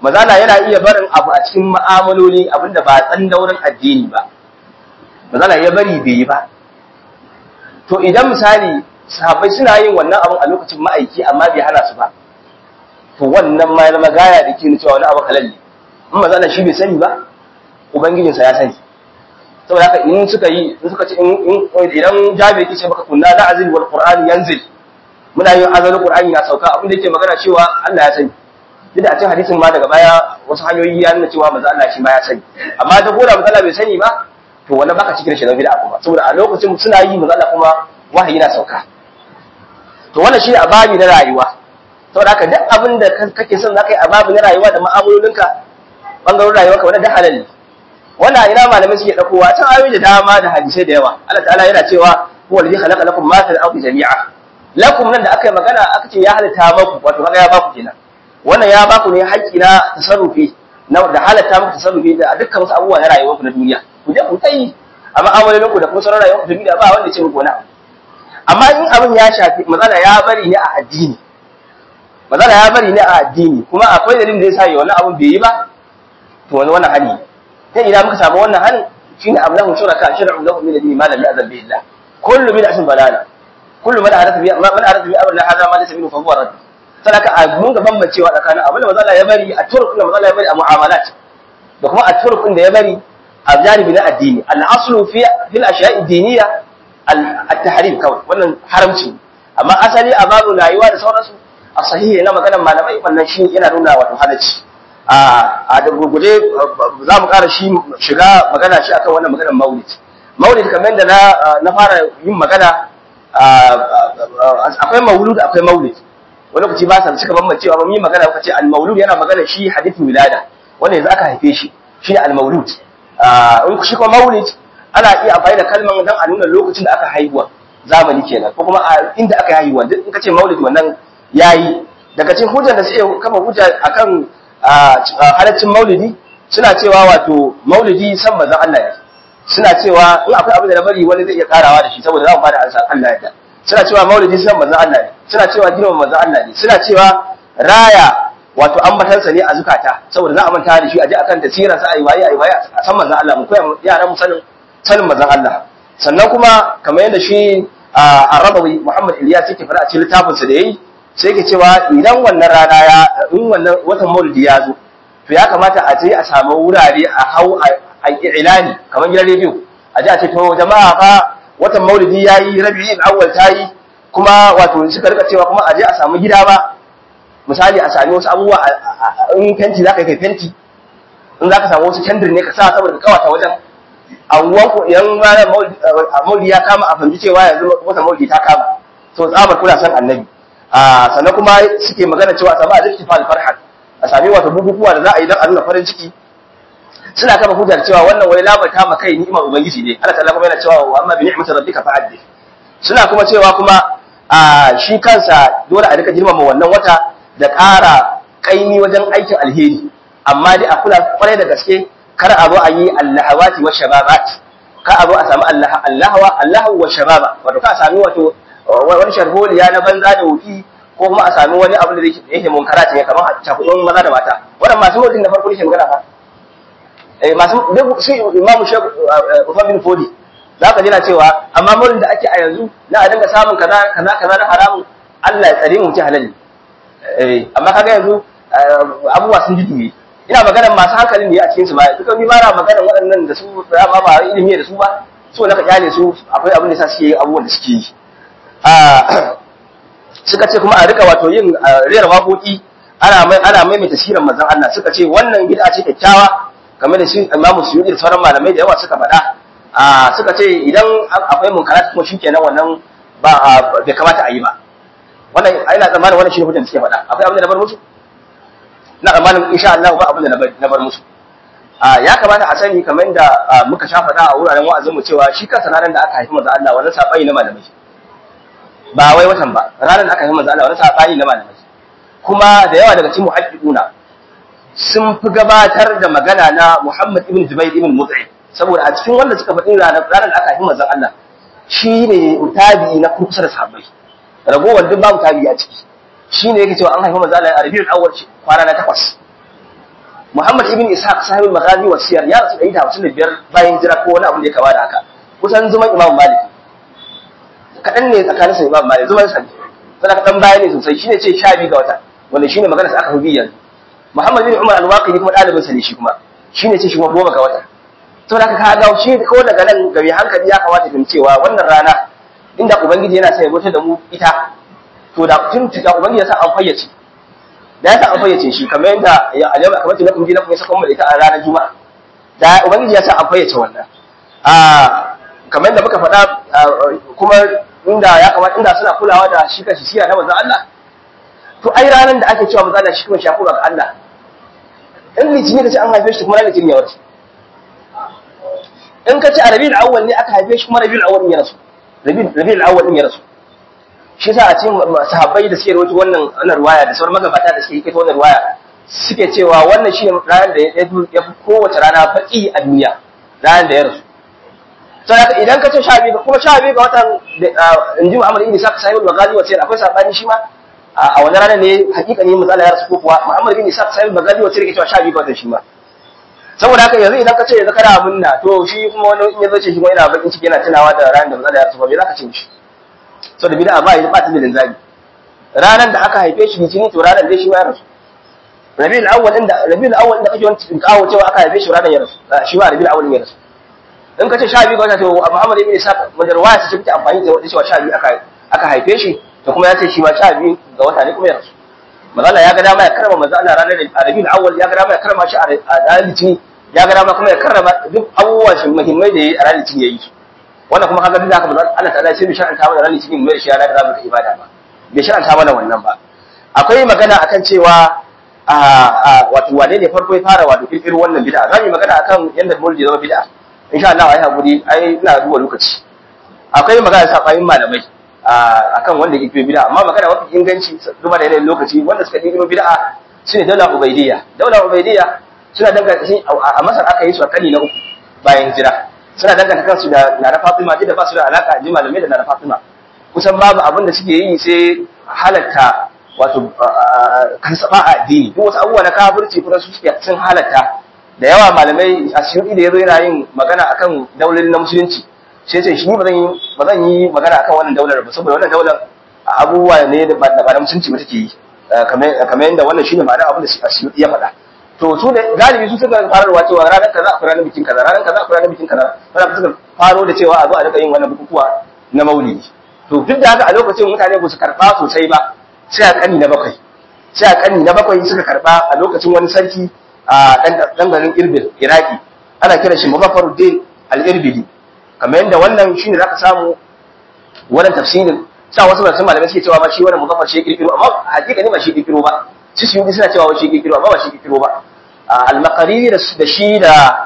mazala yana iya barin abu a cikin ma'amaloli abinda ba tsan daurin addini ba mazala ya bari bai yi ba to idan misali sahabbai suna yin wannan abin a lokacin ma'aiki amma bai hana su ba to wannan ma ya zama gaya da ke cewa wani abu halal ne in mazala shi bai sani ba ubangijinsa ya sani saboda haka in suka yi in suka ce idan jabi yake ce maka kunna la azil wal qur'an yanzil muna yin azalin qur'ani na sauka abin da yake magana cewa Allah ya sani duk da a cikin hadisin ma daga baya wasu hanyoyi ya nuna cewa manzo Allah shi ma ya sani amma da gora manzo Allah bai sani ba to wannan baka cikin shi da bid'a kuma saboda a lokacin suna yi manzo Allah kuma wahayi na sauka to wannan shi a babi na rayuwa saboda haka duk abin da kake son zaka yi a babi na rayuwa da mu'amalolinka bangaren rayuwarka wannan da halal ne wannan ina malamai suke dakowa can ayoyi da dama da hadisai da yawa Allah ta'ala yana cewa huwa alladhi khalaqa lakum ma fil ardi jami'a lakum nan da aka yi magana aka ce ya halitta maku wato kaga ya baku kenan wannan ya baku ne haƙƙi na tasarrufi na da halatta muku tasarrufi da dukkan wasu abubuwa na rayuwar ku na duniya ku je ku tsayi a ma'amalolin ku da kuma sauran rayuwar ku da duniya ba wanda ya ce muku wani abu amma in abin ya shafi mazala ya bari ne a addini mazala ya bari ne a addini kuma akwai dalilin da ya sa yi wannan abin bai yi ba to wani wannan hali sai idan muka samu wannan hali shine ablahu shuraka shar'u lahu min ad-din ma lam ya'zal bi illah kullu bid'atin dalala kullu man aratha bi man aratha bi amrina hadha ma laysa minhu fa huwa radd sadaka a mun ga bambancewa tsakanin abin da manzo Allah ya bari a turkun da manzo Allah ya bari a mu'amalat da kuma a turkun da ya bari a janibi na addini al-aslu fi fil ashiya'i diniyya at-tahrim kawai wannan haramci amma asali a babu rayuwa da sauransu a sahihi na maganar malamai wannan shi yana nuna wato halacci a da gurguje za mu ƙara shi shiga magana shi akan wannan maganar maulid maulid kamar da na fara yin magana akwai maulud akwai maulid wani lokaci ba sa suka bambancewa ba mu yi magana kuka ce al-maulud yana magana shi hadithin wilada wanda yanzu aka haife shi shi ne al-maulud in shi kuma maulid ana iya amfani da kalman dan a nuna lokacin da aka haihuwa zamani kenan ko kuma inda aka haihuwa duk in ka ce maulid wannan yayi daga cikin hujjar da suke kafa hujja akan halaccin maulidi suna cewa wato maulidi san manzon Allah ne suna cewa in akwai abin da na bari wani zai iya karawa da shi saboda za mu bada ansa Allah ya suna cewa maulidi san manzon Allah ne suna cewa girman manzon Allah ne suna cewa raya wato ambatansa ne a zukata saboda za a manta da shi a ji akan tasirin sa ayi waye ayi waye a san manzon Allah mu koya yaran mu sanin sanin manzon Allah sannan kuma kamar yadda shi Arabawi Muhammad Ilyas yake fara a cikin littafinsa da yayi sai yake cewa idan wannan rana ya in wannan watan maulidi ya zo to ya kamata a je a samu wurare a hau a ilani kamar gidan rediyo a je a ce to jama'a fa watan maulidi ya yi rabi'in awwal ta yi kuma wato suka rika cewa kuma a je a samu gida ba misali a sami wasu abubuwa in fenti za ka kai fenti in za ka samu wasu kendir ne ka sa saboda ka kawata wajen anguwan ku idan ranar maulidi ya kama a fahimci cewa yanzu watan maulidi ta kama to tsabar kuna san annabi sannan kuma suke magana cewa a samu a zikti fal farhan a sami wata bukukuwa da za a yi don a nuna farin ciki suna kama hujjar cewa wannan wani labarta ma kai ni'imar ubangiji ne Allah ta'ala kuma yana cewa wa amma bi ni'mati rabbika fa'addi suna kuma cewa kuma a shi kansa dole a rika girmama wannan wata da ƙara kaimi wajen aikin alheri amma dai a kula kwarai da gaske kar a zo a yi allahawati wa shababat kar a zo a samu allah allahawa allahu wa shababa wato ka sami wato wani sharholiya na banza da wuki ko kuma a sami wani abu da yake munkara ne kamar cakudin maza da mata wannan masu mutum da farko ne magana fa eh masu duk shi imamu shek Uthman bin Fodi zaka jira cewa amma murin da ake a yanzu na a dinga samun kaza kaza kaza na haramun Allah ya tsare mu ci halal eh amma kaga yanzu abubuwa sun ji ina magana masu hankalin ne a cikin su ba duka ni ba na magana waɗannan da su ba ba ilimi da su ba so na ka kyale su akwai abin da sa suke abubuwan da suke yi suka ce kuma a rika wato yin rera waƙoƙi ana mai ana maimaita sirar manzon Allah suka ce wannan bid'a ce kyakkyawa kamar da shi Imam Suyuti da sauran malamai da yawa suka faɗa a suka ce idan akwai munkarat kuma shikenan wannan ba bai kamata a yi ba wannan ina tsammanin wannan shine hujjar da suke faɗa akwai abin da na bar musu ina tsammanin insha Allah ba abin da na bar musu ya kamata a sani kamar da muka sha faɗa a wuraren wa'azin mu cewa shi kansa ranar da aka haifi manzon Allah wannan sabai na malamai ba wai watan ba ranar da aka yi manzo Allah wani sabani na malamai kuma da yawa daga cikin muhaddiquna sun fi gabatar da magana na Muhammad ibn Jubair ibn Mut'im saboda a cikin wanda suka faɗi ranar ranar da aka yi manzo Allah shine tabi'i na kusa da sahabbai ragowar duk babu tabi'i a ciki shine yake cewa an haifi manzo Allah a Rabiul Awwal kwana na takwas Muhammad ibn Ishaq sahibul maghazi wa siyar ya rasu 155 bayan hijira ko wani abu da ya kama da haka kusan zuman Imam Malik kadan ne tsakanin sa Imam Malik zuman sa sai ka dan baya ne sosai shine ce 12 ga wata wanda shine magana sa aka fi yanzu Muhammad bin Umar al-Waqidi kuma dalibin sa ne shi kuma shine ce shi kuma goma ga wata saboda haka ka ga shi ko daga nan ga mai hankali ya kamata kin cewa wannan rana inda ubangiji yana sai ya bauta da mu ita to da tun da ubangiji ya sa an fayyace da ya sa an fayyace shi kamar yadda ya alama kamar tun kun ji na kun saka mu da ita a ranar juma'a da ubangiji ya sa an fayyace wannan a kamar yadda muka faɗa kuma inda ya kamata inda suna kulawa da shi kanshi siya na manzon Allah to ai ranar da ake cewa manzon Allah shi kuma shafu ga Allah in litinin ka ce an haife shi kuma ranar litinin ya warke in ka ce a rabi'ul awwal ne aka haife shi kuma rabi'ul awwal ne ya rasu rabi'ul awwal ne ya rasu shi yasa a cikin sahabbai da suke rawaito wannan wannan ruwaya da sauran magabata da suke kai wannan ruwaya suke cewa wannan shine ranar da ya fi kowace rana baki a duniya ranar da ya rasu to haka idan ka ce sha biyu kuma sha biyu ga watan inji Muhammad ibn Isa sahibul Baghazi wace akwai sabani shi ma a wani ranar ne hakika ne matsala ya rasu ko kuwa Muhammad ibn Isa sahibul Baghazi wace yake cewa sha biyu ga watan shi ma saboda haka yanzu idan ka ce yanzu kana munna to shi kuma wani in ya zo ce shi kuma yana bakin ciki yana tunawa da ranar da matsala ya rasu ba me za ka ce mishi so da bid'a ba ya ba ta da linzami ranar da aka haife shi litini to ranar dai shi ma ya rasu rabiul awwal inda rabiul awwal inda kake wani kawo cewa aka haife shi ranar ya rasu shi ma rabiul awwal ya rasu in ka ce sha biyu ga wata to Muhammad ibn Isa madarwaya ta take amfani da wata cewa sha biyu aka aka haife shi to kuma ya ce shi ma sha biyu ga wata ne kuma ya rasu manzo ya ga dama ya karama manzo Allah ranar rabiul awwal ya ga dama ya karama shi a ranar litini ya ga dama kuma ya karrama duk abubuwan shi muhimmai da yayi a ranar litini yayi wannan kuma kaga duk haka ba Allah ta'ala sai bai shar'anta mana ranar litinin mai shi ya da zamu ibada ba bai shar'anta mana wannan ba akwai magana akan cewa a wato wane ne farko ya fara wato kirkiro wannan bid'a zamu yi magana akan yanda mulki zama bid'a insha Allah ai hakuri ai ina duba lokaci akwai magana sabayin malamai akan wanda ya kirkiro bid'a amma magana mafi inganci duba da yanayin lokaci wanda suka kirkiro bid'a shine daular ubaidiyya daular ubaidiyya suna danganta shi a masar aka yi su a kani na uku bayan hijira suna danganta kansu da Nana Fatima da ba su da alaka ji malamai da Nana Fatima kusan babu abin da suke yi sai halatta wato kan saba a addini duk wasu abubuwa na kafirci kuma su suke sun halatta da yawa malamai a siyudi da yazo yana yin magana akan daular na musulunci sai ce shi ba zan yi ba zan yi magana akan wannan daular ba saboda wannan daular abubuwa ne da ba da musulunci ba take yi kamar kamar yadda wannan shine ma'ana abin da siyudi ya faɗa to su da galibi su suka fararwa cewa ranar kaza akwai ranar bikin kaza ranar kaza akwai ranar bikin kaza wanda suka faro da cewa a zo a rika yin wannan bukukuwa na maulidi to duk da haka a lokacin mutane ba su karba sosai ba sai a kani na bakwai sai a kani na bakwai suka karba a lokacin wani sarki a dan garin Irbil Iraki ana kira shi Mubafaruddin al-Irbili kamar yadda wannan shine zaka samu wannan tafsirin sa wasu masu malamai suke cewa ba shi wannan Mubafar shi kirkiro amma hakika ne ba shi kirkiro ba shi su yi suna cewa shi kirkiro amma ba shi kirkiro ba al-Maqariri da shi da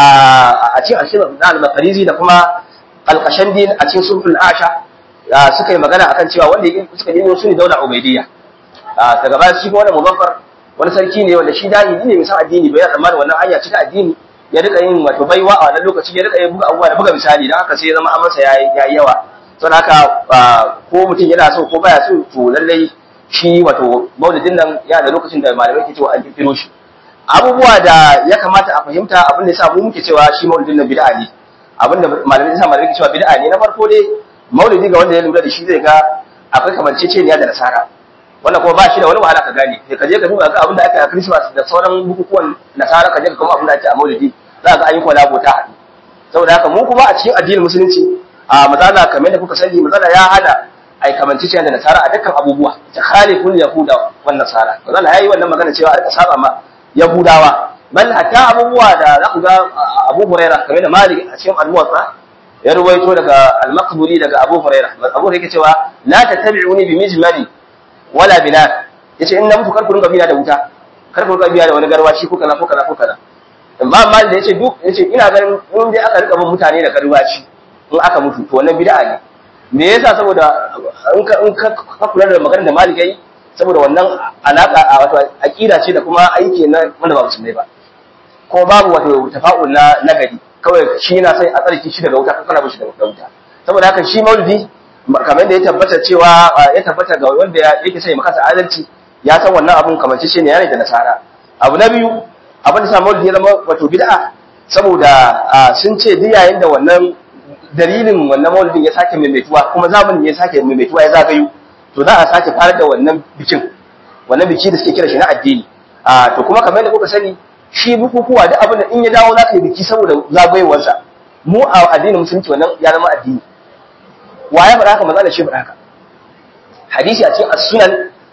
a cikin ashirin na al-Maqariri da kuma al-Qashandi a cikin sulhul Asha suka yi magana akan cewa wanda suka yi su ne daular Ubaidiyya daga baya shi kuma wannan Mubaffar wani sarki ne wanda shi dani ne mai san addini bai yana tsammanin wannan hanya cika addini ya rika yin wato baiwa a wannan lokaci ya rika yin buga abubuwa da buga misali dan haka sai ya zama amansa ya yi yawa saboda haka ko mutum yana so ko baya so to lallai shi wato maulidin nan yana da lokacin da malamai ke cewa an kirkiro shi abubuwa da ya kamata a fahimta abin da yasa mu muke cewa shi maulidin nan bid'a ne abin da malamai yasa malamai ke cewa bid'a ne na farko dai maulidi ga wanda ya lura da shi zai ga akwai kamanceceniya da nasara wannan kuma ba shi da wani wahala ka gane sai ka je ka duba ga abin da ake a Christmas da sauran bukukuwan nasara ka je ka kuma abin da ake a maulidi za ka ga an yi kwalabo ta haɗu saboda haka mu kuma a cikin addinin musulunci a mazala kamar da kuka sani mazala ya hana ai kamanceceniya da nasara a dukkan abubuwa ta khaliful yahuda wan nasara mazala yayi wannan magana cewa a saba ma yahudawa bal hatta abubuwa da za ku ga Abu Hurairah kamar da Malik a cikin al-Muwatta ya ruwaito daga al-Maqbuli daga Abu Hurairah Abu Hurairah yake cewa la tattabi'uni bi mijmali wala binar yace in na mutu kar ku rinka biya da wuta kar ku rinka biya da wani garwashi ko kaza ko kaza ko kaza amma Malik da yace duk yace ina ganin in dai aka rika bin mutane da garwashi in aka mutu to wannan bid'a ne me yasa saboda in ka in ka kula da maganar da Malik yayi saboda wannan alaka a wato aqida ce da kuma aiki na wanda ba musulmai ba ko babu wato tafa'ul na nagari kawai shi na sai a tsarki shi daga wuta kana bishi daga wuta saboda haka shi maulidi kamar da ya tabbata cewa ya tabbata ga wanda yake sai maka adalci ya san wannan abun kamar shi ne yana da nasara abu na biyu abin da sa maulidi ya zama wato bid'a saboda sun ce duk yayin da wannan dalilin wannan maulidin ya sake maimaituwa kuma zamanin ya sake maimaituwa ya zagayo to za a sake fara da wannan bikin wannan biki da suke kira shi na addini a to kuma kamar yadda kuka sani shi bukukuwa duk abin da in ya dawo za ka yi biki saboda zagayowarsa mu a addinin musulunci wannan ya zama addini wa ya faɗa haka maza da shi faɗa haka hadisi a cikin as-sunan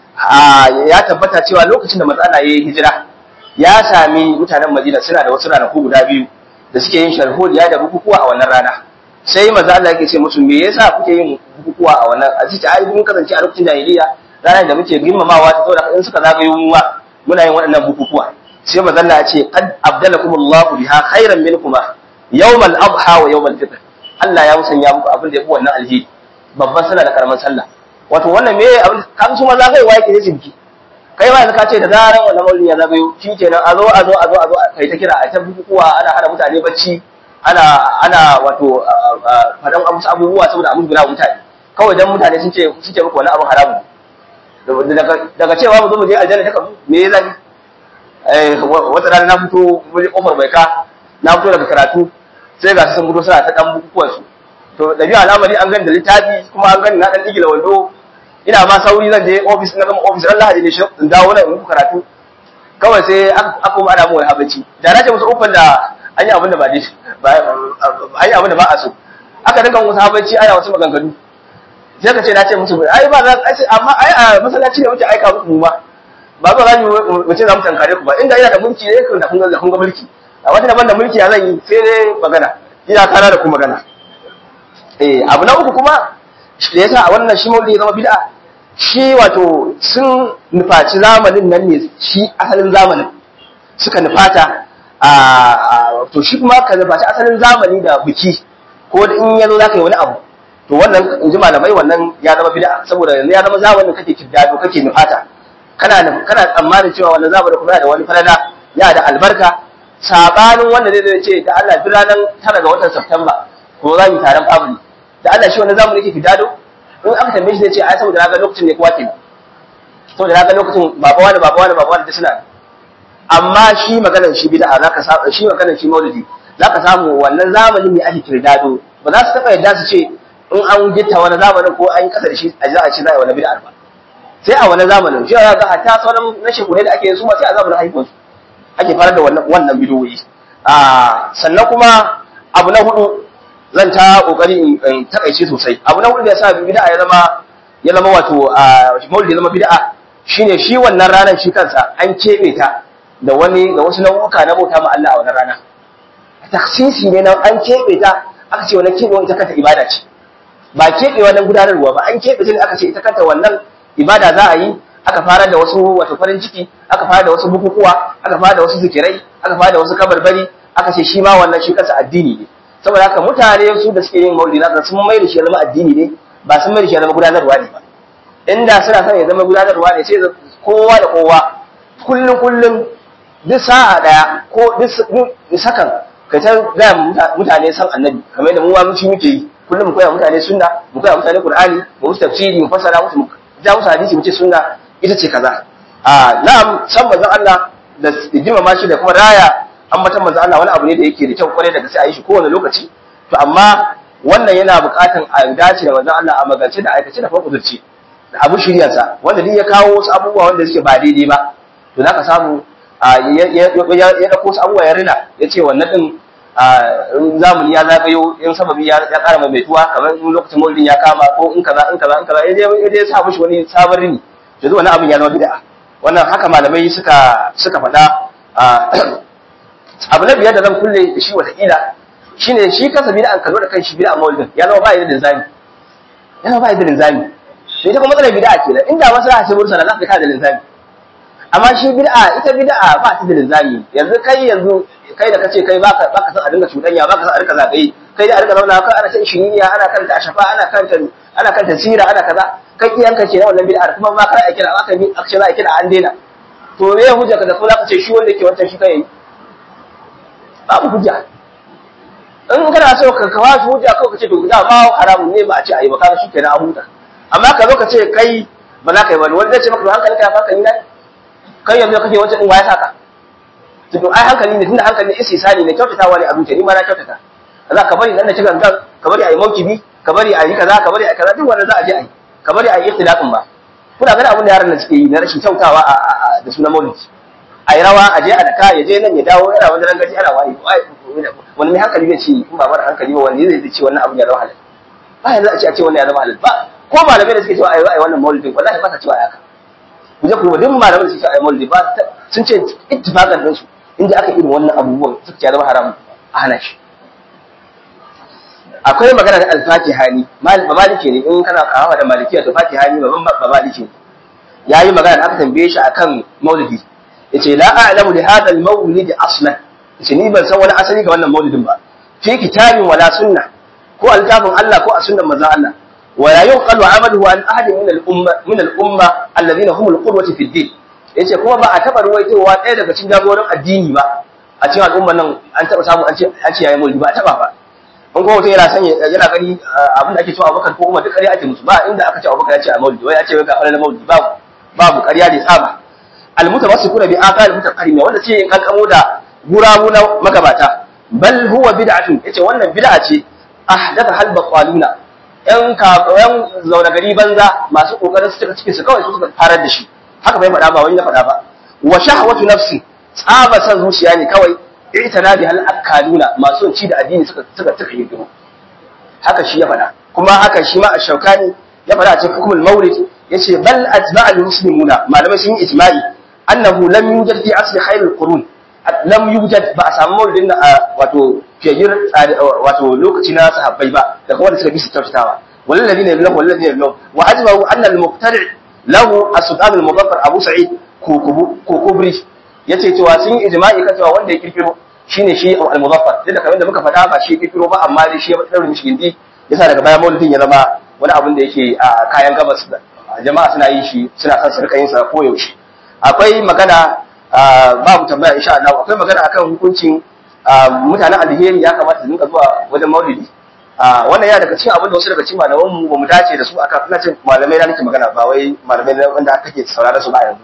ya tabbata cewa lokacin da matsala ya yi hijira ya sami mutanen Madina suna da wasu ranaku guda biyu da suke yin sharholiya da bukukuwa a wannan rana sai maza Allah yake ce musu me yasa kuke yin bukukuwa a wannan a cikin ai mun kasance a lokacin jahiliya ranar da muke girmamawa ta saboda in suka zagayo mu muna yin waɗannan bukukuwa sai maza Allah ya ce qad abdalakumullahu biha khairan minkuma yawmal adha wa yawmal fitr Allah ya musanya muku abin da ya fi wannan alheri babban sallah da karaman sallah wato wannan me abin kan su maza kai waye ke ne biki kai ma yanzu ka ce da zaran wannan maulidi ya zagayo shi kenan a zo a zo a zo a zo kai ta kira a ta bukukuwa ana hana mutane bacci ana ana wato faɗan amsa abubuwa saboda a musguna mutane kawai dan mutane sun ce sun ce muku wani abin haramu daga cewa mu zo mu je aljanna ta kabu me ya zafi eh wata rana na fito mun kofar bai ka na fito daga karatu sai ga sun fito suna ta dan bukukuwan su to da biyu al'amari an gani da littafi kuma an gani na dan digila wando ina ma sauri zan je office na gama office Allah hadi ne shi in dawo nan in muku karatu kawai sai aka kuma ana mu wai habaci da na ce musu ufan da an yi abin da ba dai an yi abin da ba a so aka dinga musu habaci ana wasu maganganu sai ka ce na ce musu ai ba za amma ai a masallaci ne muke aika muku mu ba ba ba za mu ce za mu tankare ku ba inda ina da mulki ne kun da kun ga kun ga mulki a wata daban da mulki ya zan yi sai dai magana ina kana da ku magana eh abu na uku kuma da yasa a wannan shi maulidi zama bid'a shi wato sun nufaci zamanin nan ne shi asalin zamanin suka nufata a to shi kuma ka nufaci asalin zamani da biki ko da in yazo zaka yi wani abu to wannan in ji malamai wannan ya zama bid'a saboda yanzu ya zama zamanin kake kiddado kake nufata kana kana tsammanin cewa wannan zamanin kuma da wani falala ya da albarka sabanin wanda zai zai ce da Allah duk ranar tara ga watan September ko za mu taron family da Allah shi wannan zamani yake fidado in aka tambaye shi zai ce ai saboda naga lokacin ne kowa ke saboda naga lokacin baba wani baba wani baba wani da suna amma shi maganar shi bid'a zaka samu shi maganar shi maulidi zaka samu wannan zamanin ne ake kirdado ba za su taba yadda su ce in an gitta wani zamanin ko an yi kasa da shi a za a ce za a yi wani bid'a ba sai a wani zamanin shi ya ga hatta sauran na shekune da ake yin su ma sai a zamanin haihuwar su ake fara da wannan wannan bidiyoyi a sannan kuma abu na hudu zan ta kokari in takaice sosai abu na hudu da yasa bid'a ya zama ya zama wato maulidi ya zama bid'a shine shi wannan ranar shi kansa an kebe ta da wani da wasu nau'uka na bauta ma Allah a wannan rana taksisi ne nan an kebe ta aka ce wannan kebe ita kanta ibada ce ba kebe wannan gudanarwa ba an kebe ta ne aka ce ita kanta wannan ibada za a yi aka fara da wasu wato farin ciki aka fara da wasu bukukuwa aka fara da wasu zikirai aka fara da wasu kabarbari aka ce shi ma wannan shi kansa addini ne saboda haka mutane su da suke yin maulidi na sun mai da shi zama addini ne ba sun mai da shi zama gudanarwa ne ba inda suna son ya zama gudanarwa ne sai kowa da kowa kullum kullum duk sa'a daya ko duk sakan ka ta gaya mutane san annabi kamar da mu ma muci muke yi kullum mu koya mutane sunna mu koya mutane qur'ani mu musu tafsiri mu fassara musu mu ja musu hadisi mu ce sunna ita ce kaza a na'am san manzon Allah da jima shi da kuma raya ambatan manzon Allah wani abu ne da yake da kyau kwarai da gaske a yi shi kowane lokaci to amma wannan yana buƙatan a dace da manzon Allah a magance da aikace da kuma kudurci da abu shiryarsa wanda duk ya kawo wasu abubuwa wanda suke ba daidai ba to zaka samu ya ɗauko wasu abubuwa ya rina ya ce wannan ɗin zamani ya zagayo in sababi ya ƙara maimaituwa kamar in lokacin maulidin ya kama ko in kaza in kaza in kaza ya je ya sa mishi wani sabon rini to zuwa wannan abin ya zama bid'a wannan haka malamai suka suka faɗa abu na biyar da zan kulle da shi wataƙila shine shi kansa bid'a kallo da kan shi bid'a maulidin ya zama ba da linzami ya zama ba da linzami to ita kuma matsalar bid'a kenan inda maslaha ce mursala za ka kada linzami amma shi bid'a ita bid'a ba ta da linzami yanzu kai yanzu kai da kace kai baka baka san a dinga cudanya baka san a dinga zagaye kai da a dinga zauna kai ana cin shiniya ana kanta ashafa ana kanta ana kanta sira ana kaza kai iyanka ce na wannan bid'a kuma ba kai a kira aka bi aka ce za a kira an daina to me ya hujja ka da ko za ka ce shi wanda yake wancan shi kai babu hujja in kana so ka kawo shi hujja kawai ka ce to da ma haramun ne ba a ce ayi ba kaga shi kenan a huta amma ka zo ka ce kai ba za ka yi wani wanda zai ce maka hankalin ka ya faka ni na kai yanzu kake wancan din waya saka to ai hankali ne tunda hankali istisani ne kyautatawa ne abin ni ma na kyautata za ka bari dan da cikin gan ka bari ayi maukibi ka bari ayi kaza ka bari ayi kaza duk wanda za a je ayi ka bari ayi ikhtilafin ba kuna ganin abin da yaran nan suke yi na rashin kyautawa da sunan maulidi ayi rawa a je a daka ya je nan ya dawo yana wani rangaji ana wayi wani mai hankali zai ce in ba mara hankali ba wani zai ce wannan abin ya zama halal ba yanzu a ce a ce wannan ya zama halal ba ko malamai da suke cewa ayi wannan maulidin wallahi ba sa cewa haka ku je ku duk malamai da suke cewa ayi maulidi ba sun ce ittifaqan din su inda aka irin wannan abubuwan suka ce zama haram a hana shi akwai magana da alfatihani maliki ne in kana kawo da malikiya to fatihani babban ba maliki ne yayi magana da aka tambaye shi akan maulidi yace la a'lamu li hadha al-mawlid aslan yace ni ban san wani asali ga wannan maulidin ba fi kitabin wala sunna ko altafin Allah ko a sunnan manzon Allah wala yuqalu amaluhu an ahadin min al-umma min al-umma alladhina hum al-qudwati fi ad-din yace kuma ba a taba ruwaitowa ɗaya daga cikin jagoran addini ba a cikin al'umman nan an taba samu an ce an ce yayi maulidi ba a taba ba in kuma mutum yana son yana gani abin da ake cewa Abubakar ko Umar duk ƙarya ake musu ba inda aka ce Abubakar ya ce a maulidi wai ya ce wai ga fara maulidi babu babu ƙarya da tsaba almutawassikuna bi aqal mutaqarrima wanda ce in kankamo da gurabu na magabata bal huwa bid'atun yace wannan bid'a ce ahdatha hal baqaluna yan ka yan zauna gari banza masu kokarin su cika cikin su kawai su suka farar da shi haka bai faɗa ba wani na faɗa ba wa shahwatu nafsi tsaba san zuciya ne kawai itana bi hal akaluna masu ci da addini suka suka tuka yi haka shi ya faɗa kuma haka shi ma ash-shawkani ya faɗa a cikin hukumul mawlid yace bal atba'al muslimuna malamai sun yi ijma'i annahu lam yujad fi asli khairul qurun lam yujad ba a samu maulidin da wato fiyayyar wato lokaci na sahabbai ba da kuma da suka bi su kyautatawa walal ladina lahu walal ladina lahu wa ajma'u anna al muqtari' lahu as-sultan al mudaffar abu sa'id kokubri yace cewa sun yi ijma'i kan cewa wanda ya kirkiro shine shi al mudaffar duk da kamar da muka faɗa ba shi kirkiro ba amma dai shi ya tsare mishi gindi yasa daga baya maulidin ya zama wani abin da yake a kayan gabas jama'a suna yin shi suna son su rika yin sa ko yaushe akwai magana babu tambaya insha Allah akwai magana akan hukuncin mutanen alheri ya kamata su dinga zuwa wajen maulidi wannan ya daga cikin abin da wasu daga cikin malaman mu bamu dace da su aka ina ce malamai na nake magana ba wai malamai wanda kake saurara su ba yanzu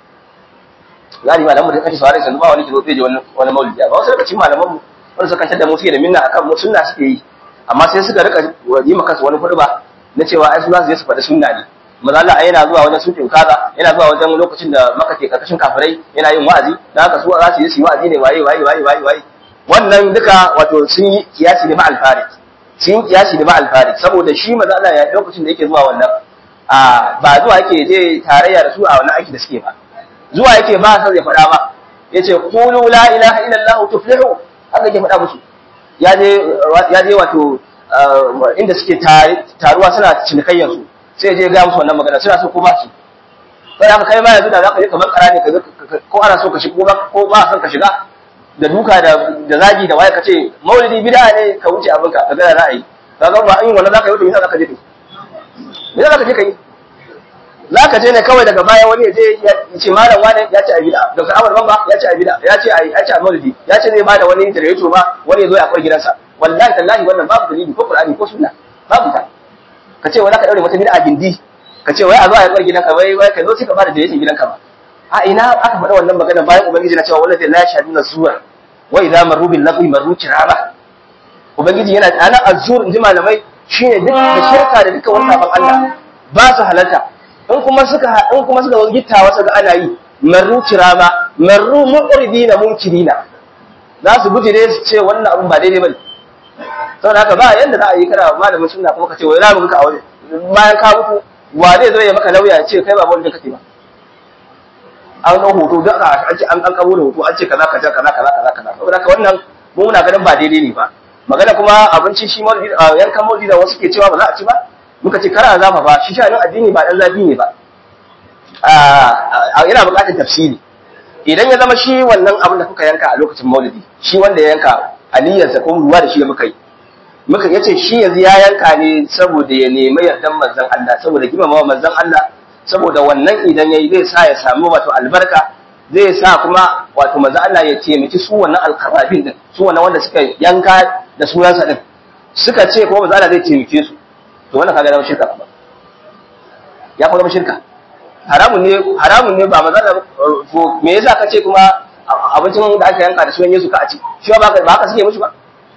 gani malaman da kake saurara su ba wani ke zo zai je wani maulidi ba wasu daga cikin malaman mu wanda suka kantar da mu suke da minna akan mu sunna suke yi amma sai suka rika yi maka su wani furba na cewa ai su za su je su faɗi sunna ne maza Allah yana zuwa wajen sukin kaza yana zuwa wajen lokacin da maka ke karkashin kafirai yana yin wa'azi dan haka su za su yi su yi wa'azi ne waye waye waye waye waye wannan duka wato sun yi kiyasi ne ma alfarik sun yi kiyasi ne ma alfarik saboda shi maza Allah ya lokacin da yake zuwa wannan a ba zuwa yake je tarayya da su a wannan aiki da suke ba zuwa yake ba sai ya faɗa ba yace qulu la ilaha illallah tuflihu haka yake faɗa musu ya je ya je wato inda suke taruwa suna cinikayyar su sai je ga musu wannan magana suna so ko ba su sai aka kai ma yanzu da zaka je kamar kara ne ka ko ana so ka shiga ko ba son ka shiga da duka da da zagi da waye kace maulidi bid'a ne ka wuce abin ka kaga ra'ayi kaga ba in wannan zaka yi to me zaka je kai me zaka je kai zaka je ne kawai daga baya wani ya je ya ce malam wani ya ce a bid'a Dr. Ahmad Bamba ya ce a bid'a ya ce a ya ce a maulidi ya ce zai bada wani interview ba wani ya zo ya kwar gidansa wallahi tallahi wannan babu dalili ko Qur'ani ko sunna babu ta ka ce wai za ka daure mata bid'a gindi ka ce wai a zo a yakwar gidanka wai wai ka zo sai ka bada da yake gidanka ba a ina aka faɗa wannan magana bayan ubangiji na cewa wallahi la yashhaduna zuwa wa idza marru bil lagwi marru kirama ubangiji yana ana azur inji malamai shine duk da shirka da duka wannan sabon Allah ba su halalta in kuma suka in kuma suka zo gittawa suka ana yi marru kirama marru muqridina munkirina za su bujire su ce wannan abun ba daidai bane saboda haka ba yanda za a yi kana malamin sunna kuma ka ce wai ramu ka a waje bayan ka mutu wa zai zo ya maka lauya ya ce kai ba wanda kake ba an ɗau hoto da aka an ce an an kabo da hoto an ce kaza kaza kaza kaza kaza kaza saboda haka wannan mu muna ganin ba daidai ne ba magana kuma abinci shi maulidi yankan maulidi da wasu ke cewa ba za a ci ba muka ce kara zafa ba shi shanin addini ba dan zafi ne ba yana buƙatar tafsiri idan ya zama shi wannan abin da kuka yanka a lokacin maulidi shi wanda ya yanka aniyarsa ko ruwa da shi muka yi muka yace shi yanzu ya yanka ne saboda ya nemi yardan manzon Allah saboda girmamawa manzon Allah saboda wannan idan yayi zai sa ya samu wato albarka zai sa kuma wato manzon Allah ya taimaki su wannan alqarabin din su wannan wanda suka yanka da sunansa din suka ce kuma manzon Allah zai taimake su to wannan kaga zama shirka ba ya kuma zama shirka haramun ne haramun ne ba manzon Allah me yasa ka ce kuma abincin da aka yanka da sunan Yesu ka a ci shi ba ba haka suke mushi ba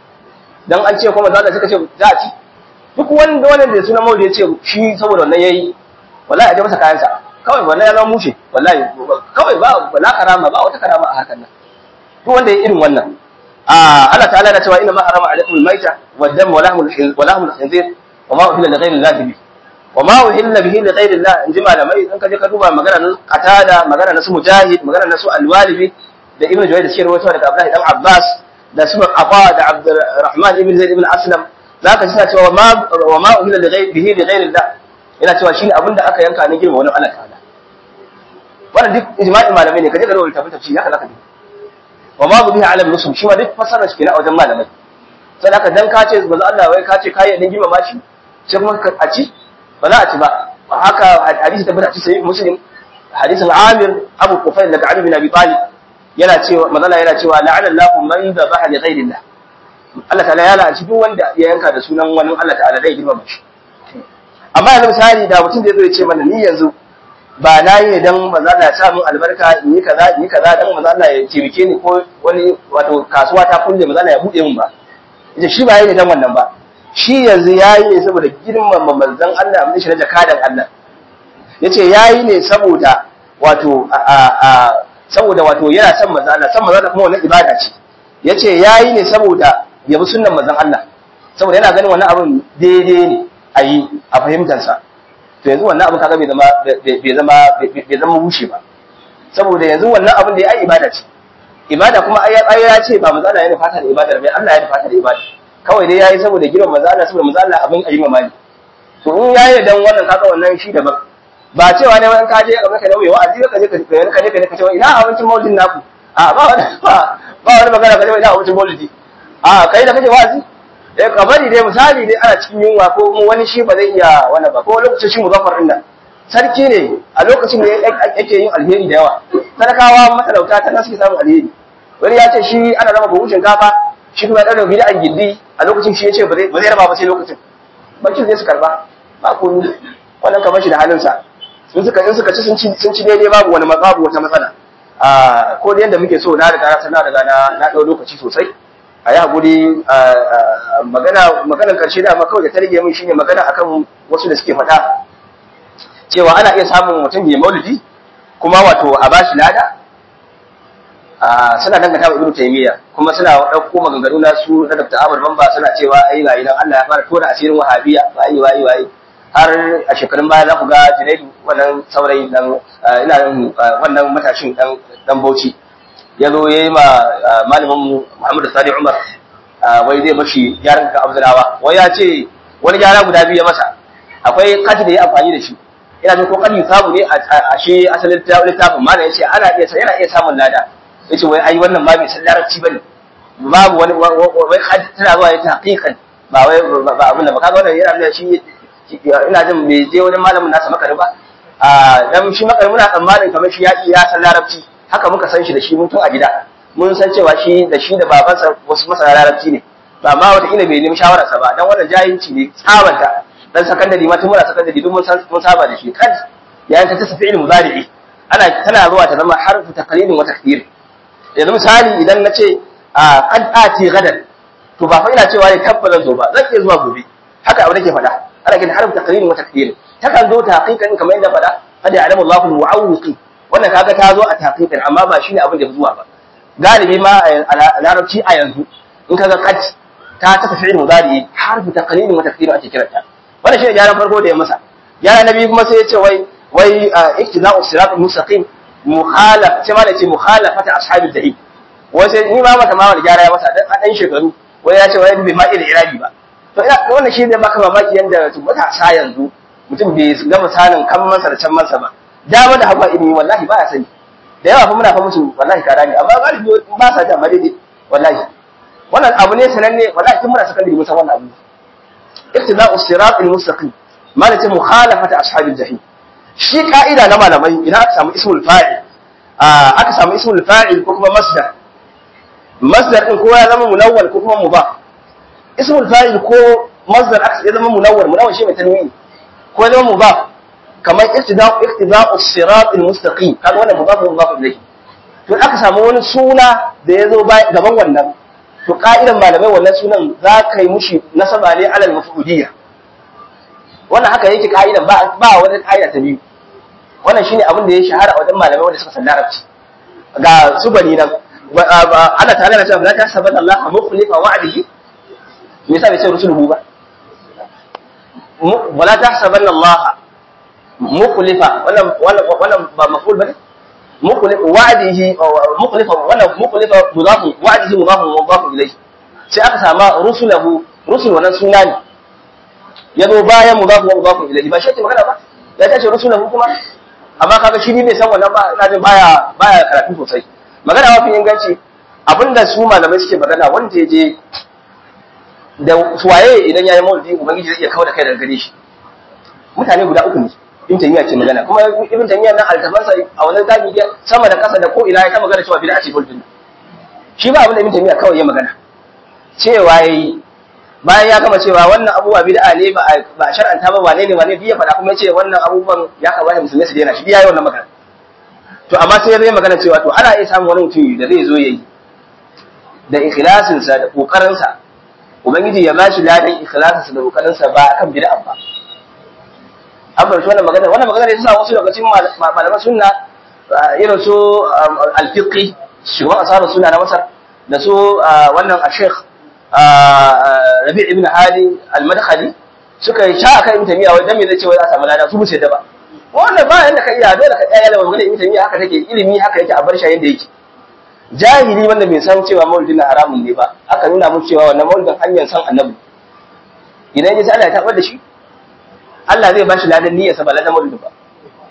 dan an ce kuma za suka ce za a ci duk wanda wanda da sunan maulidi ya ce shi saboda wannan yayi wallahi a je masa kayansa kawai wannan ya zama mushe wallahi kawai ba la karama ba wata karama a harkar nan duk wanda ya irin wannan Allah ta'ala na cewa inna ma harama alaikum al-maita wad-dam wa lahmul wa lahmul khinzir wa ma uhilla li ghayri Allah bihi wa ma uhilla bihi li ghayri Allah in ji malamai in ka je ka duba magana na qatada magana na su mujahid magana na su al-walibi da ibnu juwayr da shi rawaito daga Abdullah dan Abbas da su Afa da Abdurrahman ibn Zaid ibn Aslam zaka ji cewa ma wa ma uhilla li ghayri bihi li ghayri Allah yana cewa shine abinda aka yanka ne girma wani Allah ta'ala wannan duk ijma'in malamai ne kaje ka rubuta tafsiri haka zaka ji wa ma bu bihi ala nusum shi ma duk fasara shi kenan a wajen malamai sai haka dan ka ce manzo Allah wai ka ce kai din girma shi sai kuma ka a ci ba za a ci ba haka hadisi tabbata a cikin muslim hadisin Amir Abu Kufayl daga Ali bin Abi Talib yana cewa manzo Allah yana cewa la'ana Allahu man dhabaha li ghayri Allah Allah ta'ala ya la'anci duk wanda ya yanka da sunan wani Allah ta'ala zai girma shi amma yanzu misali da mutum zai zo ya ce mana ni yanzu ba na yi ne don maza Allah ya sa min albarka in yi kaza in yi kaza don maza Allah ya taimake ni ko wani wato kasuwa ta kulle maza Allah ya buɗe min ba ita shi ba yi ne don wannan ba shi yanzu ya yi ne saboda girmama manzon Allah mun shi na jakadan Allah yace ya yi ne saboda wato a saboda wato yana son manzon Allah son manzon Allah kuma wannan ibada ce yace ya yi ne saboda yabi sunnan manzon Allah saboda yana ganin wannan abin daidai ne a yi a fahimtarsa to yanzu wannan abin kaga bai zama bai zama bai zama wuce ba saboda yanzu wannan abin da ya yi ibada ce ibada kuma ai ai ya ce ba manzo Allah ya fata da ibada bai Allah ya fata da ibada kawai dai yayi saboda girman manzo Allah saboda manzo Allah abin ayi mamaki to in yayi dan wannan kaga wannan shi daban ba cewa ne wani kaje ka maka nauyi wa'azi ka je ka ka je ka ce ina abincin maulidin naku a ba wani ba wani magana ka ce ina abincin maulidi a kai da kake wa'azi eh ka bari dai misali dai ana cikin yunwa ko wani shi ba zai iya wannan ba ko lokacin shi muzaffar din nan sarki ne a lokacin da yake yin alheri da yawa sadakawa matalauta ta nan suke samun alheri wani ya ce shi ana raba buhun shinkafa shi kuma ɗan rubi da an gindi a lokacin shi ya ce ba zai raba ba sai lokacin bakin zai su karba ba ko ni wannan kamar shi da halinsa in suka in suka ci sun ci sun ci daidai babu wani babu wata matsala a ko da yanda muke so na riga na sana riga na na dau lokaci sosai a yi haƙuri magana maganar ƙarshe da kawai da ta rage min shine magana akan wasu da suke faɗa cewa ana iya samun mutum mai maulidi kuma wato a bashi lada suna dangata wa ibnu taymiya kuma suna ɗauko maganganu na su na dr ahmad bamba suna cewa ai ga idan Allah ya fara tona asirin wahabiya wayi wayi wayi har a shekarun baya za ku ga junaidu wannan saurayi dan ina wannan matashin dan dan bauchi ya zo ya yi ma malamin Muhammadu Sani Umar wai zai mashi gyaran ka Abdullawa wai ya ce wani gyara guda biyu ya masa akwai kati da ya amfani da shi ina jin ko kadi samu ne a shi asalin littafin malam ya ce ana iya yana iya samun lada ya ce wai ai wannan ba mai san larabci bane babu wani wai kadi tana zuwa ya ta hakikan ba wai ba abin da ba kaga wannan yana da shi ina jin bai je wani malamin nasa makari ba dan shi makari muna tsammanin kamar shi ya ya san larabci haka muka san shi da shi mun tun a gida mun san cewa shi da shi da babansa wasu masana larabci ne ba ma wata ina bai nemi shawararsa ba dan wannan jahilci ne tsabanta dan sakandare ma tun muna sakandare duk mun san mun saba da shi kad yayin ta tafi ilmu mudari'i ana tana zuwa ta zama harfu taqlidin wa takdir yanzu misali idan na ce a qad ati gadan to ba fa ina cewa ne tabbata zo ba zan iya zuwa gobe haka abu nake faɗa ana kin harfu taqlidin wa takdir takan zo ta haqiqan kamar yadda faɗa kada ya'lamu Allahu al-mu'awwiqi wannan kaga ta zo a taqiqan amma ba shine abin da ya zuwa ba galibi ma a larabci a yanzu in kaga qad ta ta fi'il mudari harfu taqlidin wa takdir ake kiranta wannan shine gyaran farko da ya masa gyara na biyu kuma sai ya ce wai wai iktida'u sirat mustaqim mukhalaf sai ma da ce mukhalafata ashabil jahim wai sai ni ma mata ma wani gyara ya masa dan dan shekaru wai ya ce wai bai ma iya irabi ba to ina wannan shi ne maka mamaki yanda matasa yanzu mutum bai gama sanin kan masa da can masa ba dama da hawa ilimi wallahi ba ya sani da yawa fa muna fa musu wallahi kara ne amma galibi ba sa ta daidai wallahi wannan abu ne sananne wallahi tun muna sakandare mun san wannan abu ittiba'u sirat al-mustaqim malaka mukhalafata ashabil jahim shi ka'ida na malamai idan aka samu ismul fa'il aka samu ismul fa'il ko kuma masdar masdar din ko ya zama munawwal ko kuma mudaf ismul fa'il ko masdar aka ya zama munawwal munawwal shi mai tanwini ko ya zama mudaf kamar ittiba'u ittiba'u sirat al-mustaqim kaga wannan mudaf mudaf ilayhi to aka samu wani suna da ya zo gaban wannan to ka'idan malamai wannan sunan za ka yi mushi nasaba ne alal mafudiyya wannan haka yake ka'idan ba ba wani ka'ida ta biyu wannan shine abin da ya shahara a wajen malamai wanda suka san larabci ga su bani nan Allah ta'ala na cewa la tahsabanna Allah mukhlifa wa'dihi me yasa bai ce rusuluhu ba wala tahsabanna Allah mukhlifa wannan wannan wannan ba maf'ul bane mukhlifa wa'dihi mukhlifa wannan mukhlifa mudaf wa'dihi mudaf mudaf ilayhi sai aka sama rusulahu rusul wannan suna ne yazo bayan mudaf mudaf ilayhi ba shi ke magana ba ya tace rusulahu kuma amma kaga shi ne bai san wannan ba ina jin baya baya karatu sosai magana mafi inganci abinda su malamai suke magana wanda ya je da suwaye idan ya yi maulidi ubangiji zai iya kawo da kai daga gare shi mutane guda uku ne ibn taymiya ce magana kuma ibn taymiya nan altafansa a wannan zabi sama da kasa da ko ina ya ta magana cewa bid'a ce maulidi shi ba abin da ibn taymiya kawai ya magana cewa yayi bayan ya gama cewa wannan abubuwa bid'a ne ba a shar'anta ba wane ne wane biya faɗa kuma ya ce wannan abubuwan ya kamata musulmai su daina shi ya yi wannan magana to amma sai zai magana cewa to ana iya samun wani mutum da zai zo yayi da ikhlasinsa da kokarinsa ubangiji ya bashi ladan ikhlasinsa da kokarinsa ba kan bid'a ba an bar wannan magana wannan magana ne yasa wasu daga cikin malaman sunna irin su al-fiqi shugaban asarar sunna na Masar da su wannan a-sheikh Rabi' ibn Hadi al-Madkhali suka yi sha akan Ibn Taymiyyah wai dan me zai ce wai za a samu lada su bu da ba wannan ba yanda ka iya dole ka tsaya da magana Ibn Taymiyyah haka take ilimi haka yake a bar shi yanda yake jahili wanda bai san cewa maulidin na haramun ne ba aka nuna mu cewa wannan maulidin hanyar san annabi idan ya Allah ya tabar da shi Allah zai bashi ladan niyyar sa ba ladan maulidin ba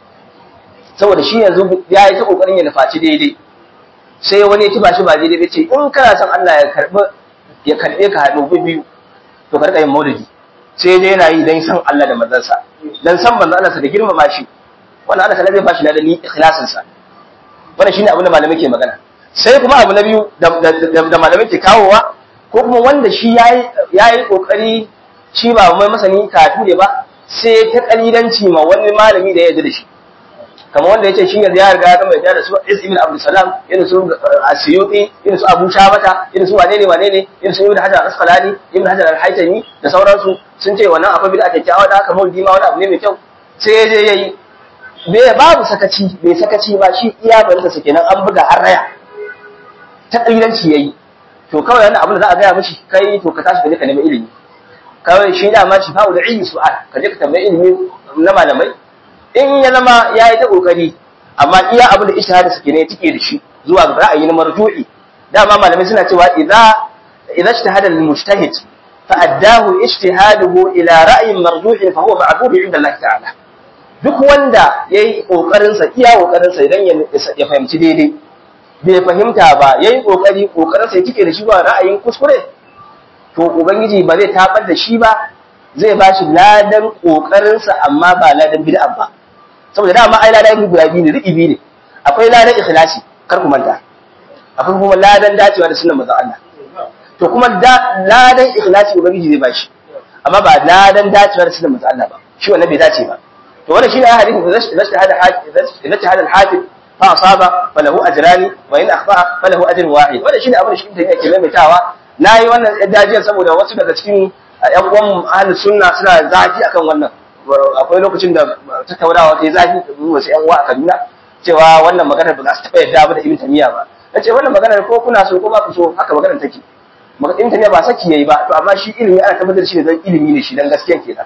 saboda shi yanzu ya yi ta kokarin ya nufaci daidai sai wani ya ci ba shi ba daidai ce in kana son Allah ya karbi ya karbe ka haɗu biyu to ka rika yin maulidi sai dai yana yi dan san Allah da manzansa dan san manzon Allah sa da girmama shi wannan Allah zai bashi ladan ikhlasin sa wannan shine abin da malamai ke magana sai kuma abu na biyu da malamai ke kawowa ko kuma wanda shi ya yi ƙoƙari shi ba mai masani katu ne ba sai ta ƙalilanci ma wani malami da ya yarda da shi kamar wanda ya ce shi yanzu ya riga ya gama yarda da su is ibn abdul salam irin su asiyuti irin su abu shabata irin su wane ne wane ne irin su ibn hajar al-asqalani ibn hajar al-haytami da sauransu sun ce wannan akwai bid'a kyakkyawa da haka maulidi ma wani abu ne mai kyau sai ya je yayi bai babu sakaci bai sakaci ba shi iya barinsa sa kenan an buga an raya ta ƙabilanci ya yi to kawai wannan abin da za a gaya mashi kai to ka tashi ka je ka nemi ilimi kawai shi da ma shi fa'u da ilmi su'al ka je ka tambayi ilimi na malamai in ya zama ya yi ta ƙoƙari amma iya abin da ishtihadi suke ne tike da shi zuwa ga ra'ayi na marju'i dama malamai suna cewa idza idza ijtahada al-mujtahid fa addahu ijtihaduhu ila ra'yin marju'i fa huwa ma'bud 'inda Allah ta'ala duk wanda yayi kokarin sa iya kokarin sa idan ya fahimci daidai bai fahimta ba yayi kokari kokarin sai kike da shi ba ra'ayin kuskure to ubangiji ba zai tabar da shi ba zai ba shi ladan kokarin sa amma ba ladan bid'a ba saboda dama ai ladan guda biyu ne ribi ne akwai ladan ikhlasi kar ku manta akwai kuma ladan dacewa da sunnar manzon Allah to kuma ladan ikhlasi ubangiji zai ba shi amma ba ladan dacewa da sunnar manzon Allah ba shi wannan bai dace ba to wannan shine hadisin da zai hada hadisi da hada hadisi fa asaba falahu ajrani wa in akhta falahu ajrun wahid wannan shine abin da shi take yake maimaitawa nayi wannan dajiyar saboda wasu daga cikin ƴan uwan ahlus sunna suna zafi akan wannan akwai lokacin da tattaunawa ta yi zafi da wasu ƴan uwa a Kaduna cewa wannan maganar ba za su taɓa yadda ba da Ibn Taymiyyah ba nace wannan maganar ko kuna so ko ba ku so haka maganar take Ibn Taymiyyah ba saki yayi ba to amma shi ilimi ana tabbatar shi ne dan ilimi ne shi dan gaskiya kenan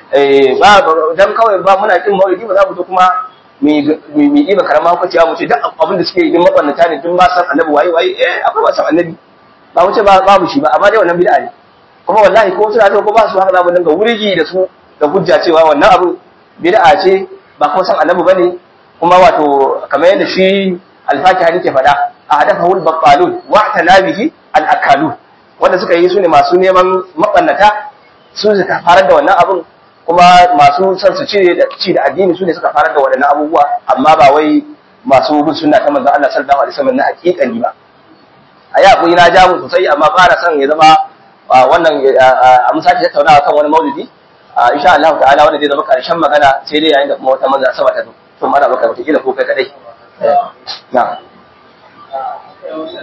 eh ba dan kawai ba muna kin maulidi ba za mu zo kuma mi ɗiba karama ko cewa mu ce duk abin da suke yi din mabarnata ne duk ma san annabi waye waye eh akwai ba san annabi ba mu ce ba babu shi ba amma dai wannan bid'a ne kuma wallahi ko suna ko ba su haka za mu dinga wurigi da su da hujja cewa wannan abu bid'a ce ba kuma san annabi bane kuma wato kamar yadda shi alfakiha ke faɗa a hadafahu al-battalun wa tanabihi al-akalun wanda suka yi su ne masu neman mabannata su suka farar da wannan abun kuma masu son su cire da ci da addini su ne suka farar da waɗannan abubuwa amma ba wai masu bin sunna ta manzon Allah sallallahu alaihi wasallam na hakikani ba a ya kuyi na ja mu sosai amma ba na son ya zama wannan a mun sake tattaunawa kan wani maulidi insha Allah ta'ala wanda zai zama karshen magana sai dai yayin da kuma wata manzon sama ta zo to mana baka wata kila ko kai kadai na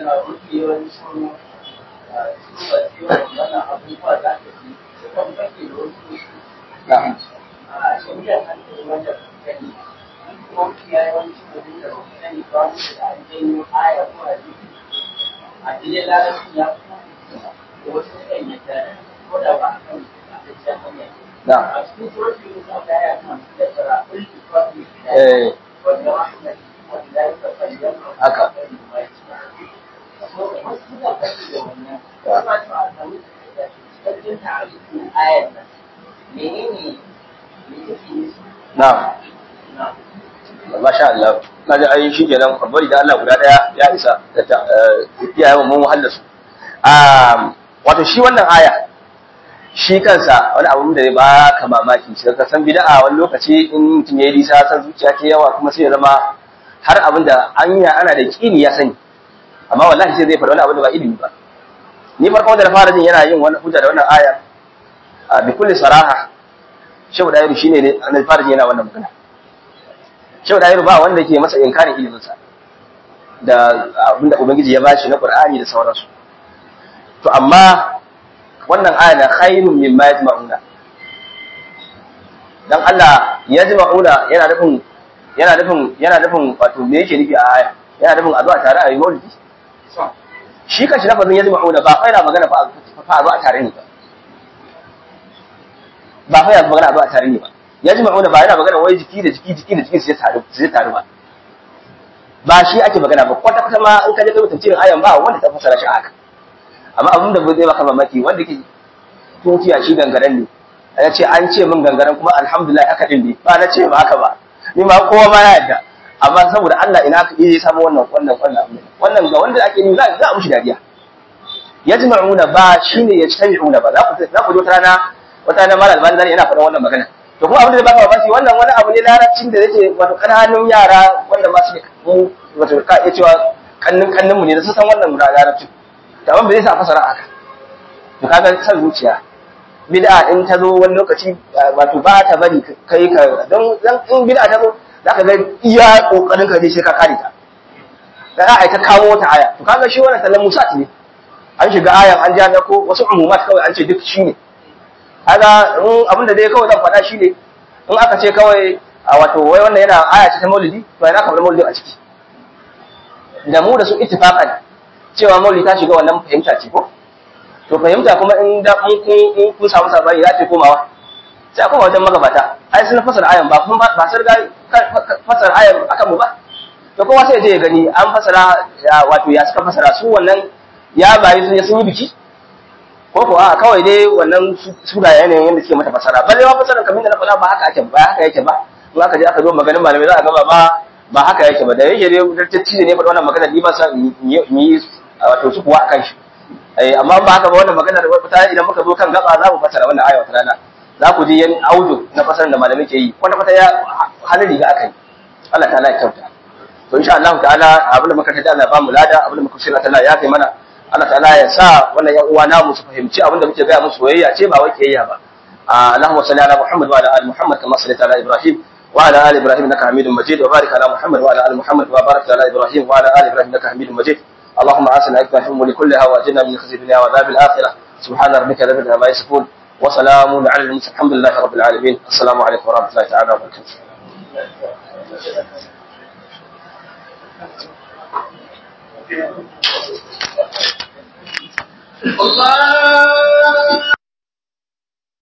Allah mafi yawancin su ba su wannan abubuwa da ake yi su kan fake da wasu na'am a shari'ar hankali wanda ba su gani kuma mafi yawancin abin da ba su gani ba su da an janyo aya ko a jiki a cikin larabci ya fi da wasu sukan yadda ko da ba a kan a hanyar na'am a cikin surutun yin sa da ya kan da tsara ulki kwafi eh wanda rahmat wanda ya ka fayyan Haka. so wasu suna kashi da wannan kuma to a samu cikakken ta'arifin ayar nan menene me take nufi na'am na masha Allah na ji ayin shi kenan bari da Allah guda daya ya isa da ta iyayen mun wahala su um wato shi wannan aya shi kansa wani abu da zai ba ka mamaki sai ka san bid'a wani lokaci in mutum ya yi nisa san zuciya ke yawa kuma sai ya zama har abin da anya ana da kini ya sani amma wallahi sai zai faɗi wani abu da ba ilimi ba ni farko da na fara jin yana yin wani hujja da wannan aya a bi kulli saraha shehu da shine ne na fara jin yana wannan magana Shehu Dahiru ba wanda ke masa inkarin iliminsa da abinda Ubangiji ya bashi na Qur'ani da sauransu. To amma wannan aya na khairun mimma yajma'una. Dan Allah yajma'una yana nufin yana nufin yana nufin wato me yake nufi a aya? Yana nufin a zuwa tare a yi maulidi. Shi kanshi lafazin yajma'una ba fa yana magana fa a zuwa tare ne ba. Ba fa yana magana a zuwa tare ne ba. ya ji ma'una ba yana magana wai jiki da jiki jiki da jiki sai taru sai taru ba ba shi ake magana ba kwata kwata ma in ka je kai tafsirin ayan ba wanda ta fasara shi haka amma abin da zai baka mamaki wanda ke tutiya shi gangaren ne ya ce an ce min gangaren kuma alhamdulillah haka din ne ba na ce ba haka ba ni ma kowa ma ya yarda amma saboda Allah ina ka iya samu wannan wannan wannan abin wannan ga wanda ake ni za za a mushi dariya yajma'una ba shine yajtami'una ba za ku za ku ji wata rana wata rana malal bani zani yana faɗan wannan magana to kuma abin da baka mamaki wannan wani abu ne larabcin da yake wato kananun yara wanda ba su mu wato ka iya cewa kannin kannin mu ne da su san wannan larabcin to amma bai sa fasara haka to kaga san zuciya bid'a in ta zo wani lokaci wato ba ta bari kai ka don dan in bid'a ta zo zaka ga iya kokarin ka ne sai ka kare ta da ai ta kawo ta aya to kaga shi wannan tallan musa ne an shiga ayan an ja ko wasu umumat kawai an ce duk shine kaga in abinda dai kawai zan faɗa shi ne in aka ce kawai a wato wai wannan yana aya ce ta maulidi to ina kamar maulidi a ciki da mu da su ittifaqan cewa maulidi ta shiga wannan fahimta ce ko to fahimta kuma in da mun kun in kun samu sabani za ta komawa sai a koma wajen magabata ai sun fasara ayan ba kun ba sun riga fasara ayan akan mu ba to kowa sai je ya gani an fasara wato ya suka fasara su wannan ya bayi sun yi biki ko ko a kawai dai wannan sura yanayin yadda suke mata fasara balle ma fasaran kamar da na faɗa ba haka ake ba haka yake ba in aka je aka zo maganin malamai za a gaba ba ba haka yake ba da yake dai dartacci ne faɗa wannan magana ni ba sa yi wato su kuwa akan shi eh amma ba haka ba wannan magana da wata idan muka zo kan gaba za mu fasara wannan aya wata rana za ku ji yan audio na fasaran da malamai ke yi kwata kwata ya halin riga aka yi Allah ta'ala ya kyauta to insha Allah ta'ala abin da muka tada Allah ba mu lada abin da muka shirya Allah ya kai mana Allah ta'ala ya sa wannan yan uwa namu su fahimci abin da muke gaya musu soyayya ce ba wai kiyayya ba Allahumma salli ala Muhammad wa ala ali Muhammad kama sallaita ala Ibrahim wa ala ali Ibrahim innaka Hamidum Majid wa barik ala Muhammad wa ala ali Muhammad wa barik ala Ibrahim wa ala ali Ibrahim innaka Hamidum Majid اللهم آسنا عقبنا في الأمور كلها وأجرنا من خزي الدنيا وعذاب الآخرة سبحان ربك رب العزة عما يصفون وسلام على المرسلين الحمد لله رب العالمين السلام عليكم ورحمة الله تعالى وبركاته الله